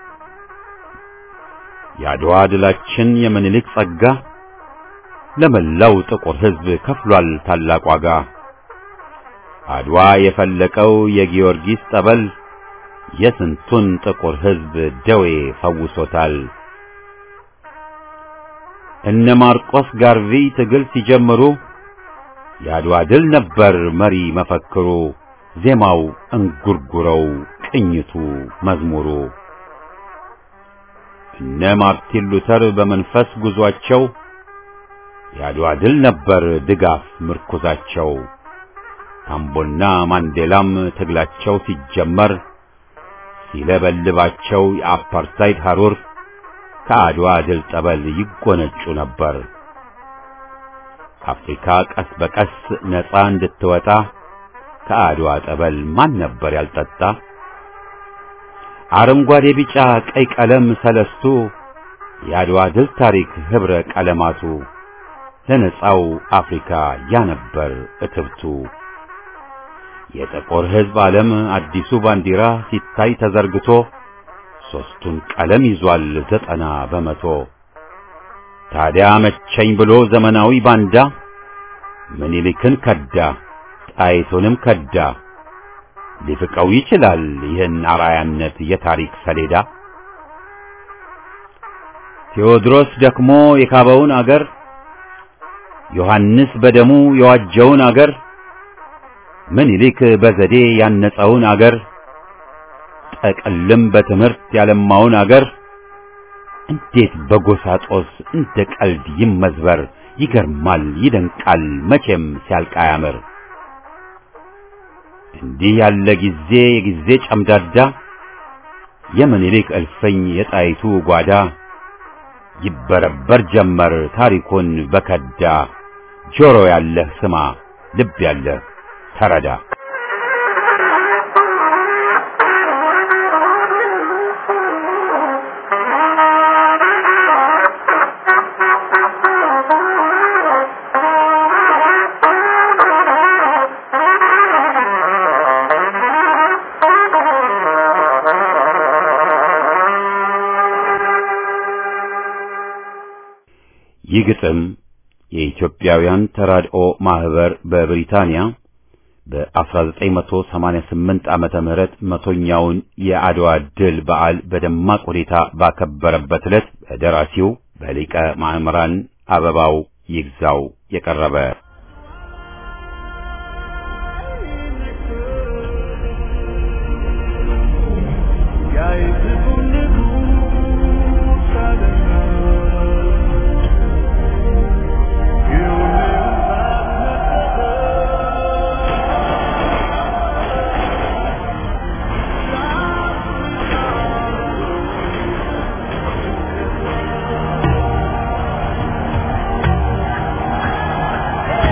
የአድዋ ድላችን የምኒልክ ጸጋ ለመላው ጥቁር ሕዝብ ከፍሏል ታላቅ ዋጋ። አድዋ የፈለቀው የጊዮርጊስ ጠበል የስንቱን ጥቁር ሕዝብ ደዌ ፈውሶታል። እነ ማርቆስ ጋርቪ ትግል ሲጀምሩ የአድዋ ድል ነበር መሪ መፈክሩ፣ ዜማው እንጉርጉረው፣ ቅኝቱ መዝሙሩ። እነ ማርቲን ሉተር በመንፈስ ጉዟቸው የአድዋ ድል ነበር ድጋፍ ምርኩዛቸው። ታምቦና ማንዴላም ትግላቸው ሲጀመር ሲለበልባቸው የአፓርታይድ ሐሩር ከአድዋ ድል ጠበል ይጎነጩ ነበር። አፍሪካ ቀስ በቀስ ነፃ እንድትወጣ ከአድዋ ጠበል ማን ነበር ያልጠጣ? አረንጓዴ፣ ቢጫ፣ ቀይ ቀለም ሰለስቱ የአድዋ ድል ታሪክ ኅብረ ቀለማቱ ለነፃው አፍሪካ ያነበር እትብቱ። የጥቁር ሕዝብ ዓለም አዲሱ ባንዲራ ሲታይ ተዘርግቶ ሦስቱን ቀለም ይዟል ዘጠና በመቶ። ታዲያ መቸኝ ብሎ ዘመናዊ ባንዳ ምኒልክን ከዳ፣ ጣይቱንም ከዳ። ሊፍቀው ይችላል ይህን አርአያነት የታሪክ ሰሌዳ። ቴዎድሮስ ደክሞ የካበውን አገር ዮሐንስ በደሙ የዋጀውን አገር ምኒልክ በዘዴ ያነጸውን አገር ጠቅልም በትምህርት ያለማውን አገር እንዴት በጎሳ ጦስ እንደ ቀልድ ይመዝበር? ይገርማል፣ ይደንቃል፣ መቼም ሲያልቅ አያምር። እንዲህ ያለ ጊዜ የጊዜ ጨምዳዳ የምኒልክ እልፍኝ የጣይቱ ጓዳ ይበረበር ጀመር ታሪኩን በከዳ ጆሮ ያለህ ስማ፣ ልብ ያለህ ተረዳ። ይህ ግጥም የኢትዮጵያውያን ተራድኦ ማህበር በብሪታንያ በ1988 ዓመተ ምህረት መቶኛውን የአድዋ ድል በዓል በደማቅ ሁኔታ ባከበረበት ዕለት በደራሲው በሊቀ ማእምራን አበባው ይግዛው የቀረበ Thank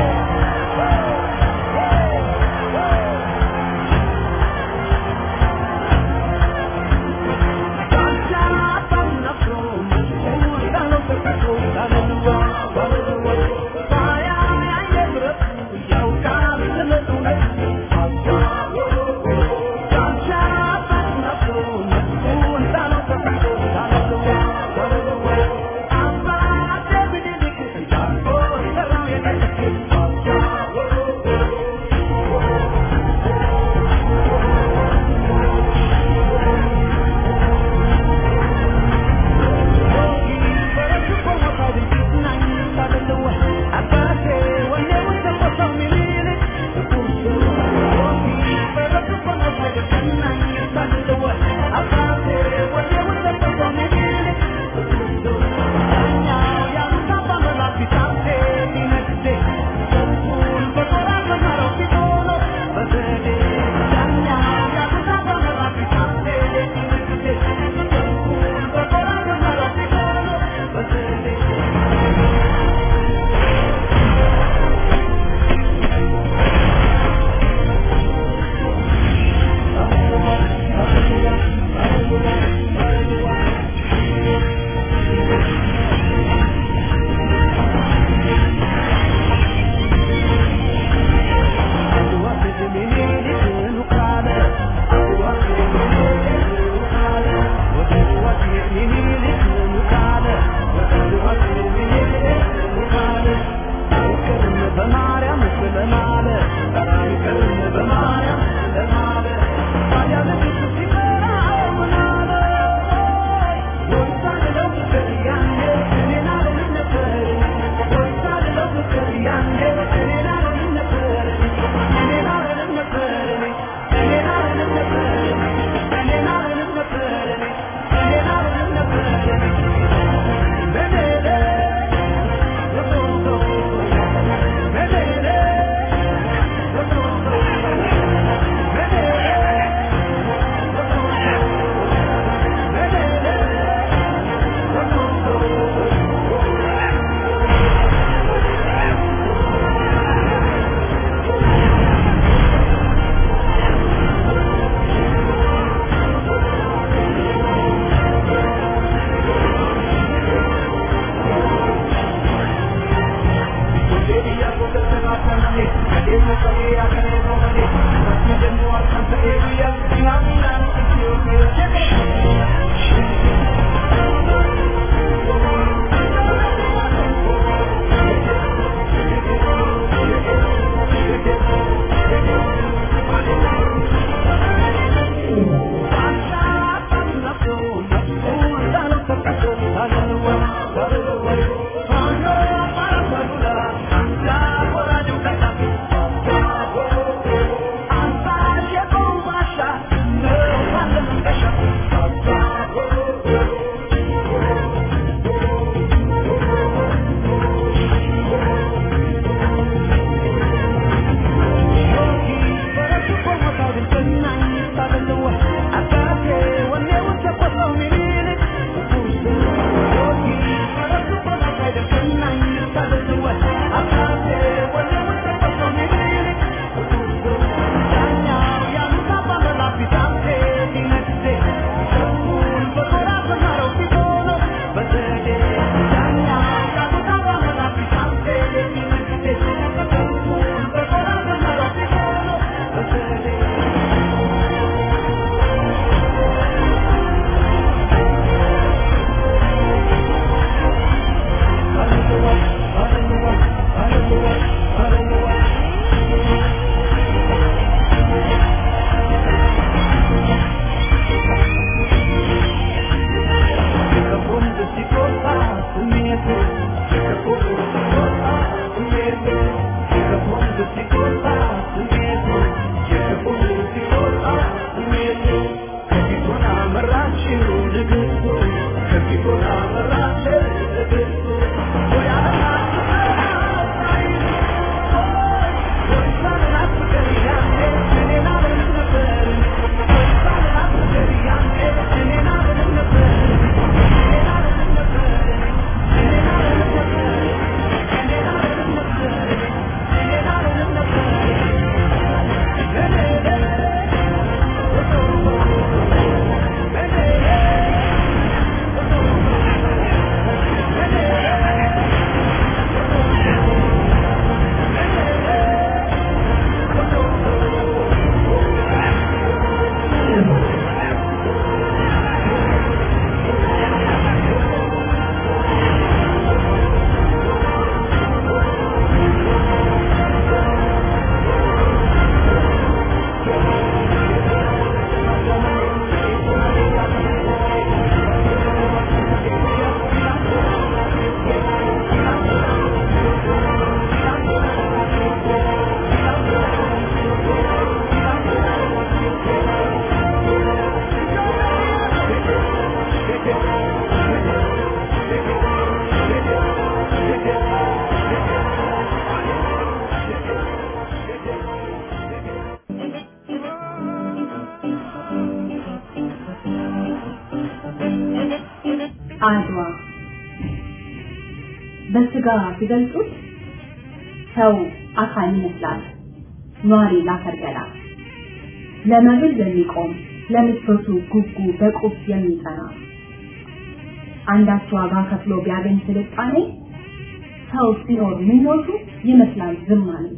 አድዋ በስጋ ሲገልጹት ሰው አካል ይመስላል ኗሪ ላፈር ገላ ለመብል የሚቆም ለምቾቱ ጉጉ በቁስ የሚጠራ አንዳች ዋጋ ከፍሎ ቢያገኝ ስልጣኔ ሰው ሲኖር ምኞቱ ይመስላል ዝማኔ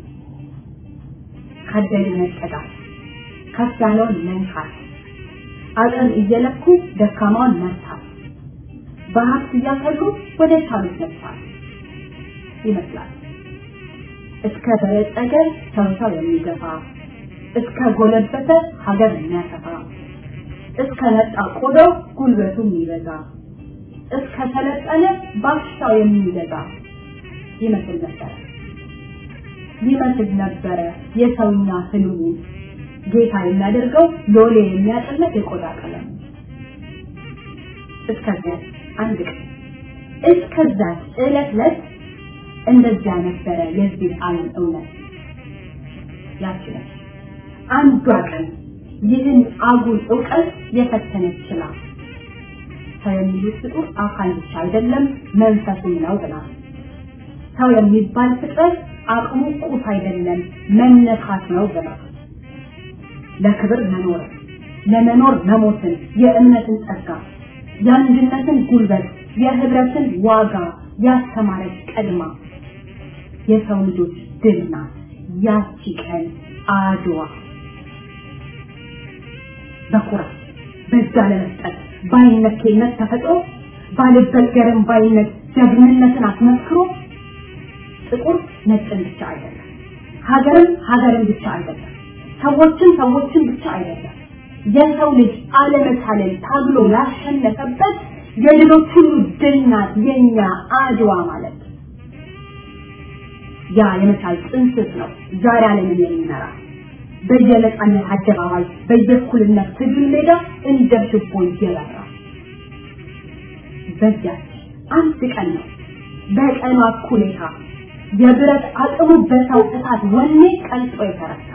ካደገ መጠጋት ከፍ ያለውን መንካት አቅም እየለኩ ደካማውን መርታት በሀብት እያከሉ ወደ ቻሉት መጥፋት ይመስላል እስከ በለጸገ ሰው ሰው የሚገፋ እስከ ጎለበተ ሀገር የሚያሰፋ እስከ ነጣ ቆዳው ጉልበቱ የሚበዛ እስከ ሰለጠነ ባሻው የሚገዛ ይመስል ነበረ ይመስል ነበረ የሰውኛ ህልሙ ጌታ የሚያደርገው ሎሌ የሚያጠለት የቆዳ ቀለም እስከዚያ አንድ ቀን እስከዛ ዕለት ዕለት እንደዚያ ነበረ የዚህ ዓለም እውነት ያችላል አንዷ ቀን ይህን አጉል እውቀት የፈተነች ችላ ሰው የሚሉት ፍጡር አካል ብቻ አይደለም መንፈሱም ነው ብላ ሰው የሚባል ፍጥረት አቅሙ ቁስ አይደለም መነካት ነው ብላ ለክብር መኖር ለመኖር መሞትን የእምነትን ጸጋ የአንድነትን ጉልበት የህብረትን ዋጋ ያስተማረች ቀድማ የሰው ልጆች ድል ናት ያቺ ቀን አድዋ በኩራት በዛ ለመስጠት ባይነኬነት ተፈጥሮ ባልበገርም ባይነት ጀግንነትን አስመስክሮ ጥቁር ነጭን ብቻ አይደለም ሀገርም ሀገርን ብቻ አይደለም ሰዎችን ሰዎችን ብቻ አይደለም የሰው ልጅ አለመቻለን ታግሎ ያሸነፈበት የሌሎች ሁሉ ድል ናት የኛ አድዋ ማለት ያ የመቻል ጥንስስ ነው ዛሬ ዓለምን የሚመራ በየነጻነት አደባባይ በየእኩልነት ትግል ሜዳ እንደ ችቦ እየበራ በዚያች አንድ ቀን ነው በቀኗ እኩሌታ የብረት አቅሙ በሰው እሳት ወኔ ቀልጦ የተረታ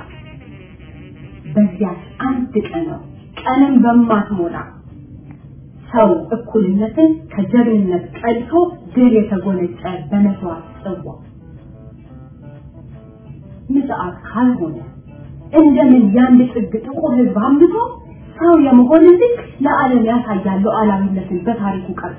በዚያች አንድ ቀን ነው ቀንም በማትሞላ ሰው እኩልነትን ከጀግንነት ቀልቶ ድል የተጎነጨ በመስዋዕት ጽዋ ምጽአት ካልሆነ እንደምን የአንድ ጥግ ጥቁር ህዝብ አምቶ ሰው የመሆን ልክ ለዓለም ያሳያል ሉዓላዊነትን በታሪኩ ቀርጾ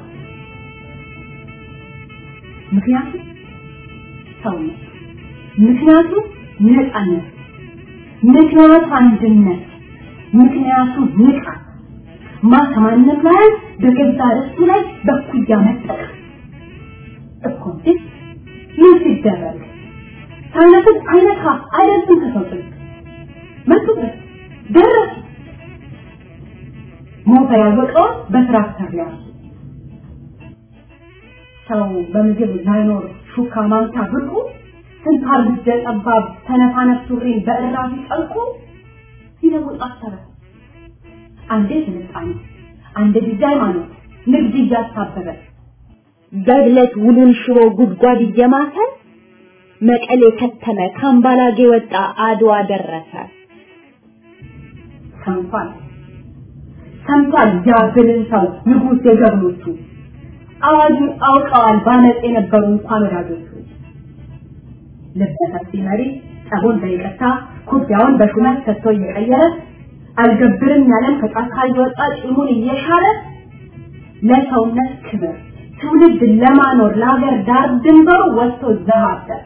ምክንያቱም ሰውነት ምክንያቱ ነፃነት ምክንያቱ አንድነት ምክንያቱ ንቃት ማተማነት ላይ በገዛ ርስቱ ላይ በኩያ መጠቀም እኮ እንዴ ምን ሲደረግ ሳይነፍስ አይነካ አይደርስም ከሰው ጥግ መጡበት ደረሱ ሞተ ያወቀውን በትራክተር ሊያሱ ሰው በምግብ ላይኖር ሹካ ማንካ ብቁ ስንታር ብጀ ጠባብ ተነፋነፍ ሱሪን በእራፊ ጠልቁ ሲለውጥ አሰረ አንዴ ስልጣኔ አንድ ጊዜ ሃይማኖት ንግድ እያሳበበ በግለት ውሉን ሽሮ ጉድጓድ እየማተ መቀሌ ከተመ ካምባላጌ ወጣ አድዋ ደረሰ ሰምቷል ሰምቷል ያብልን ሰው ንጉሥ የጀግኖቹ አዋጁን አውቀዋል ባመፅ የነበሩ እንኳን ወዳጆቹ ልበሰፊ መሪ ጸቡን በይቅርታ ኩርፊያውን በሹመት ሰጥቶ እየቀየረ አልገብርም ያለን ከጫካ እየወጣ ጭሙን እየሻረ ለሰውነት ክብር ትውልድ ለማኖር ለሀገር ዳር ድንበሩ ወጥቶ ዘባበረ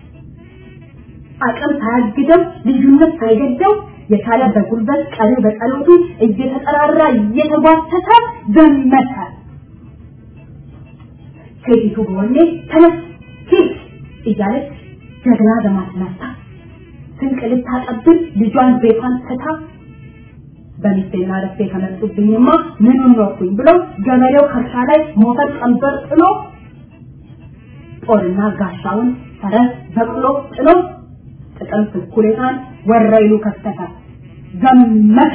አቅም ሳያግደው ልዩነት ሳይገደው የቻለ በጉልበት ቀሪ በጸሎቱ እየተጠራራ እየተጓተተ ዘመተ ሴቲቱ በወኔ ተነስ ሂድ እያለች ጀግና በማስነሳ ስንቅ ልታቀብል ልጇን ቤቷን ትታ በሚስቴና ረፍቴ ከመጡብኝማ ምኑን ኖርኩኝ ብለው ገበሬው ከርሻ ላይ ሞፈር ቀንበር ጥሎ ጦርና ጋሻውን ፈረስ በቅሎ ጥሎ ጥቅምት እኩሌታን ወረይሉ ከፈተ ዘመተ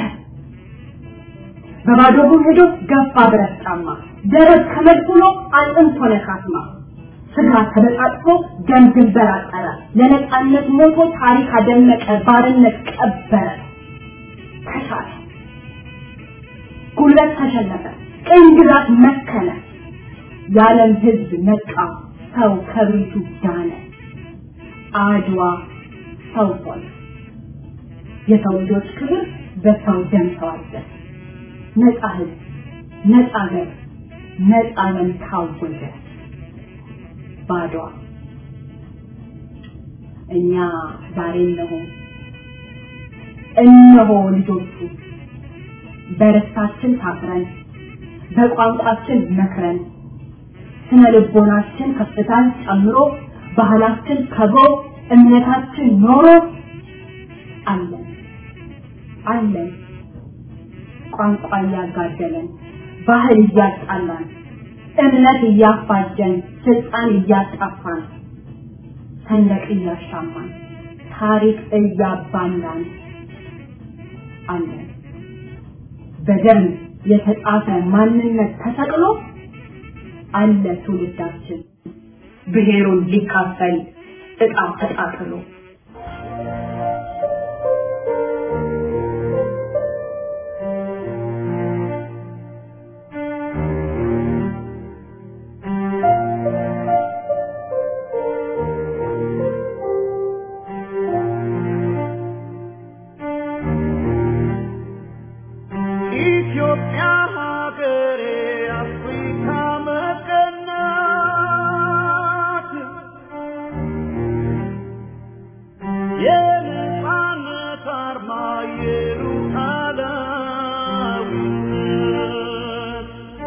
በባዶ እግሩ ሄዶ ገፋ ብረት ጫማ ደረት ከመድኩሎ አጥንት ሆነ ካስማ ስጋ ተበጣጥፎ ደም ድንበር አጠረ ለነፃነት ሞቶ ታሪክ አደመቀ ባርነት ቀበረ ተሻለ ጉልበት ተሸነፈ ቅኝ ግዛት መከነ የዓለም ህዝብ ነቃ፣ ሰው ከብሪቱ ዳነ። አድዋ ሰው ሆነ። የሰው ልጆች ክብር በሰው ደም ተዋጀ። ነፃ ህዝብ፣ ነፃ ሀገር፣ ነፃ ዓለም ታወጀ በአድዋ። እኛ ዛሬ እነሆ እነሆ ልጆቹ በርስታችን ታፍረን በቋንቋችን መክረን ስነ ልቦናችን ከፍታን ጨምሮ ባህላችን ከብሮ እምነታችን ኖሮ አለን አለን ቋንቋ እያጋደለን ባህል እያጣላን እምነት እያፋጀን ስልጣን እያጣፋን ሰንደቅ እያሻማን ታሪክ እያባላን አለን በደም የተጻፈ ማንነት ተሰቅሎ አለ ትውልዳችን ብሔሩን ሊካፈል እጣ ተጣጥሎ ኢትዮጵያ ሀገሬ አፍሪካ መቀናት የነፃነት አርማ የሉዓላዊነት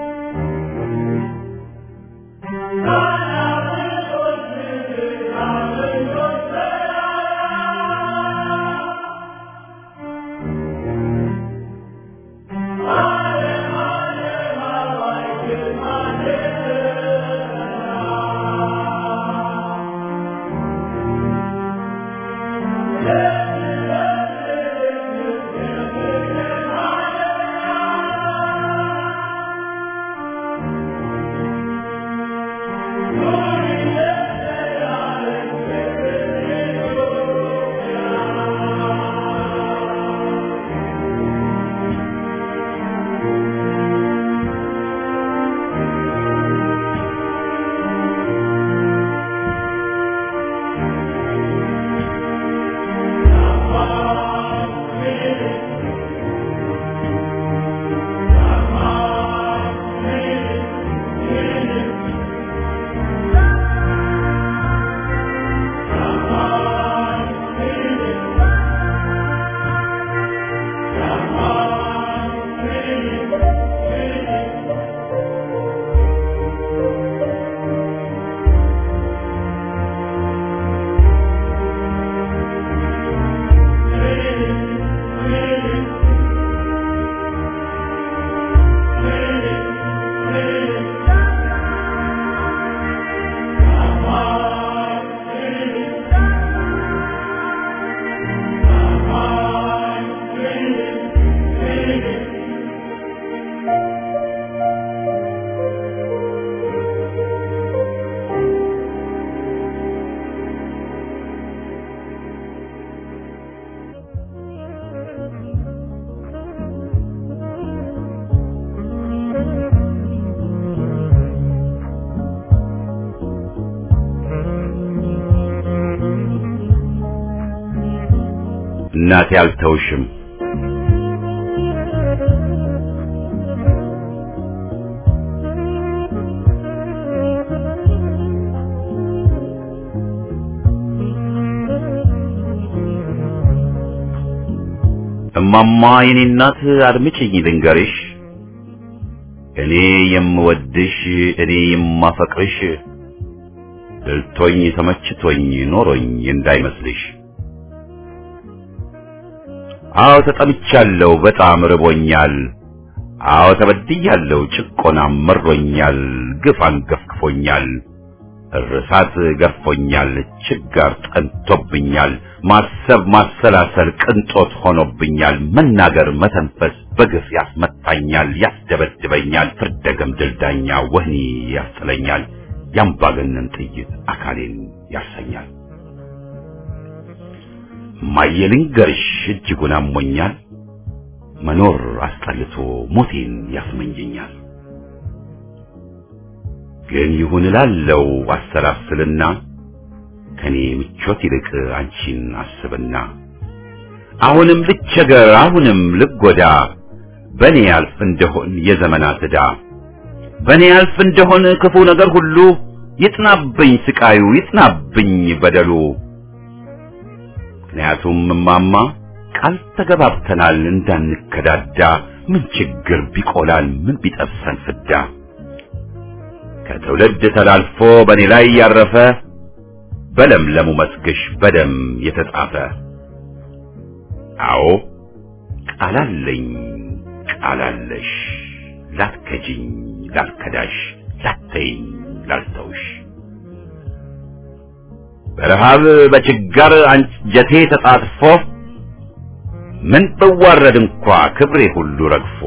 እናቴ አልተውሽም እማማ የኔ እናት አድምጪኝ ልንገርሽ እኔ የምወድሽ እኔ የማፈቅርሽ ድልቶኝ ተመችቶኝ ኖሮኝ እንዳይመስልሽ አዎ ተጠምቻለሁ በጣም ርቦኛል አዎ ተበድያለሁ ጭቆናም መሮኛል ግፍ አንገፍግፎኛል እርሳት ገርፎኛል ችጋር ጠንቶብኛል ማሰብ ማሰላሰል ቅንጦት ሆኖብኛል መናገር መተንፈስ በግፍ ያስመታኛል ያስደበድበኛል ፍርደ ገምድል ዳኛ ወህኒ ያስጥለኛል ያምባገነን ጥይት አካሌን ያሰኛል ማየልንገርሽ እጅጉን አሞኛል መኖር አስጠልቶ ሞቴን ያስመኘኛል ግን ይሁን እላለው አሰላስልና ከኔ ምቾት ይልቅ አንቺን አስብና አሁንም ልቸገር አሁንም ልጎዳ በኔ ያልፍ እንደሆን የዘመናት ዕዳ በኔ ያልፍ እንደሆን ክፉ ነገር ሁሉ ይጥናብኝ ስቃዩ ይጥናብኝ በደሉ ምክንያቱም እማማ ቃል ተገባብተናል እንዳንከዳዳ ምን ችግር ቢቆላል ምን ቢጠብሰን ፍዳ ከትውልድ ተላልፎ በኔ ላይ ያረፈ በለምለሙ መስግሽ በደም የተጻፈ አዎ ቃላለኝ ቃላለሽ ላትከጂኝ ላልከዳሽ ላተይኝ ላልተውሽ በረሃብ በችጋር አንጀቴ ተጣጥፎ ምን ብዋረድ እንኳ ክብሬ ሁሉ ረግፎ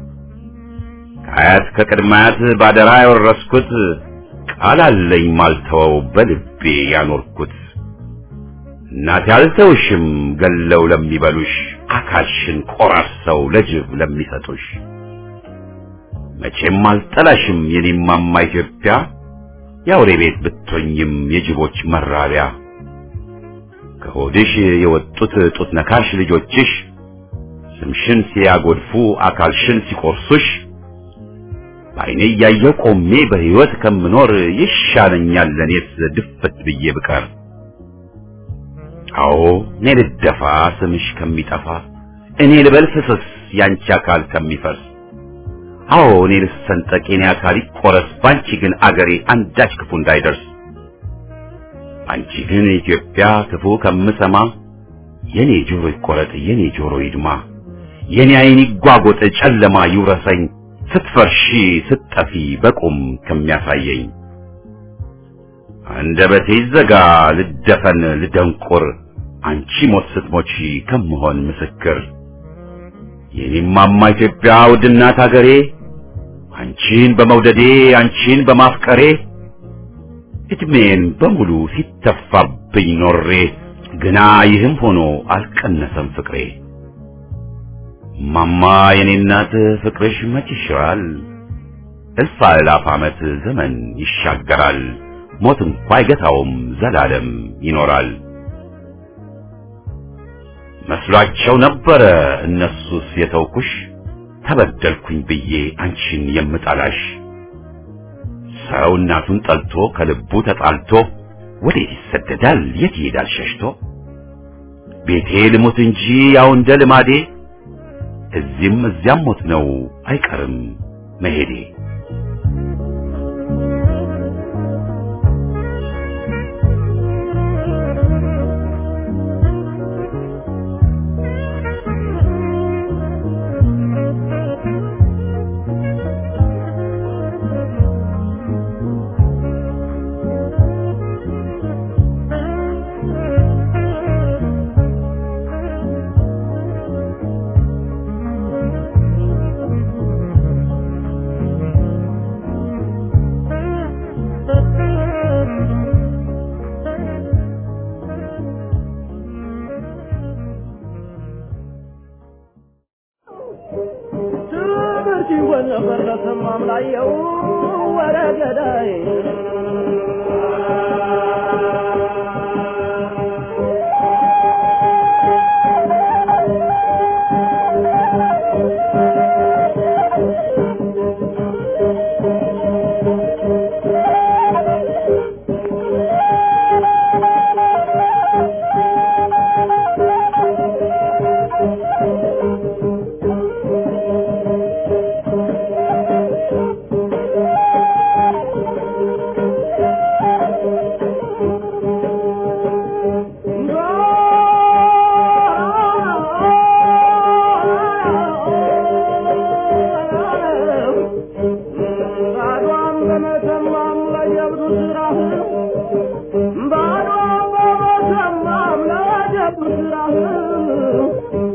ከአያት ከቅድማያት ባደራ ያወረስኩት ቃል አለኝ ማልተወው በልቤ ያኖርኩት እናቴ አልተውሽም ገለው ለሚበሉሽ አካልሽን ቆራርሰው ለጅብ ለሚሰጡሽ መቼም አልጠላሽም የኔማማ ኢትዮጵያ የአውሬ ቤት ብትሆኝም የጅቦች መራቢያ ከሆድሽ የወጡት ጡት ነካሽ ልጆችሽ ስምሽን ሲያጎድፉ አካልሽን ሲቆርሱሽ በዓይኔ እያየሁ ቆሜ በሕይወት ከምኖር ይሻለኛል ለእኔስ ድፍት ብዬ ብቀር። አዎ እኔ ልደፋ ስምሽ ከሚጠፋ እኔ ልበል ፍስስ ያንቺ አካል ከሚፈርስ አዎ እኔ ልሰንጠቅ የኔ አካል ይቆረስ ባንቺ ግን አገሬ አንዳች ክፉ እንዳይደርስ አንቺ ግን ኢትዮጵያ ክፉ ከምሰማ የኔ ጆሮ ይቆረጥ የኔ ጆሮ ይድማ የኔ ዓይን ይጓጎጥ ጨለማ ይውረሰኝ ስትፈርሺ ስትጠፊ በቁም ከሚያሳየኝ አንደበቴ ይዘጋ ልደፈን ልደንቁር አንቺ ሞት ስትሞቺ ከምሆን ምስክር የኔማማ ኢትዮጵያ ውድናት አገሬ አንቺን በመውደዴ አንቺን በማፍቀሬ እድሜን በሙሉ ሲተፋብኝ ኖሬ ግና ይህም ሆኖ አልቀነሰም ፍቅሬ ማማ የኔ እናት ፍቅርሽ መች ይሽራል እልፍ አእላፍ ዓመት ዘመን ይሻገራል ሞት እንኳ አይገታውም ዘላለም ይኖራል መስሏቸው ነበረ እነሱስ የተውኩሽ ተበደልኩኝ ብዬ አንቺን የምጠላሽ ሰው እናቱን ጠልቶ ከልቡ ተጣልቶ ወዴት ይሰደዳል የት ይሄዳል ሸሽቶ ቤቴ ልሙት እንጂ ያው እንደ ልማዴ እዚህም እዚያም ሞት ነው አይቀርም መሄዴ ትምህርት ይሆን ነበር ለሰማም ላየው ወረ ገዳይ ባዷን በመተማም ለጀብዱ ስራህ ባዷን በመተማም ለጀብዱ ስራህ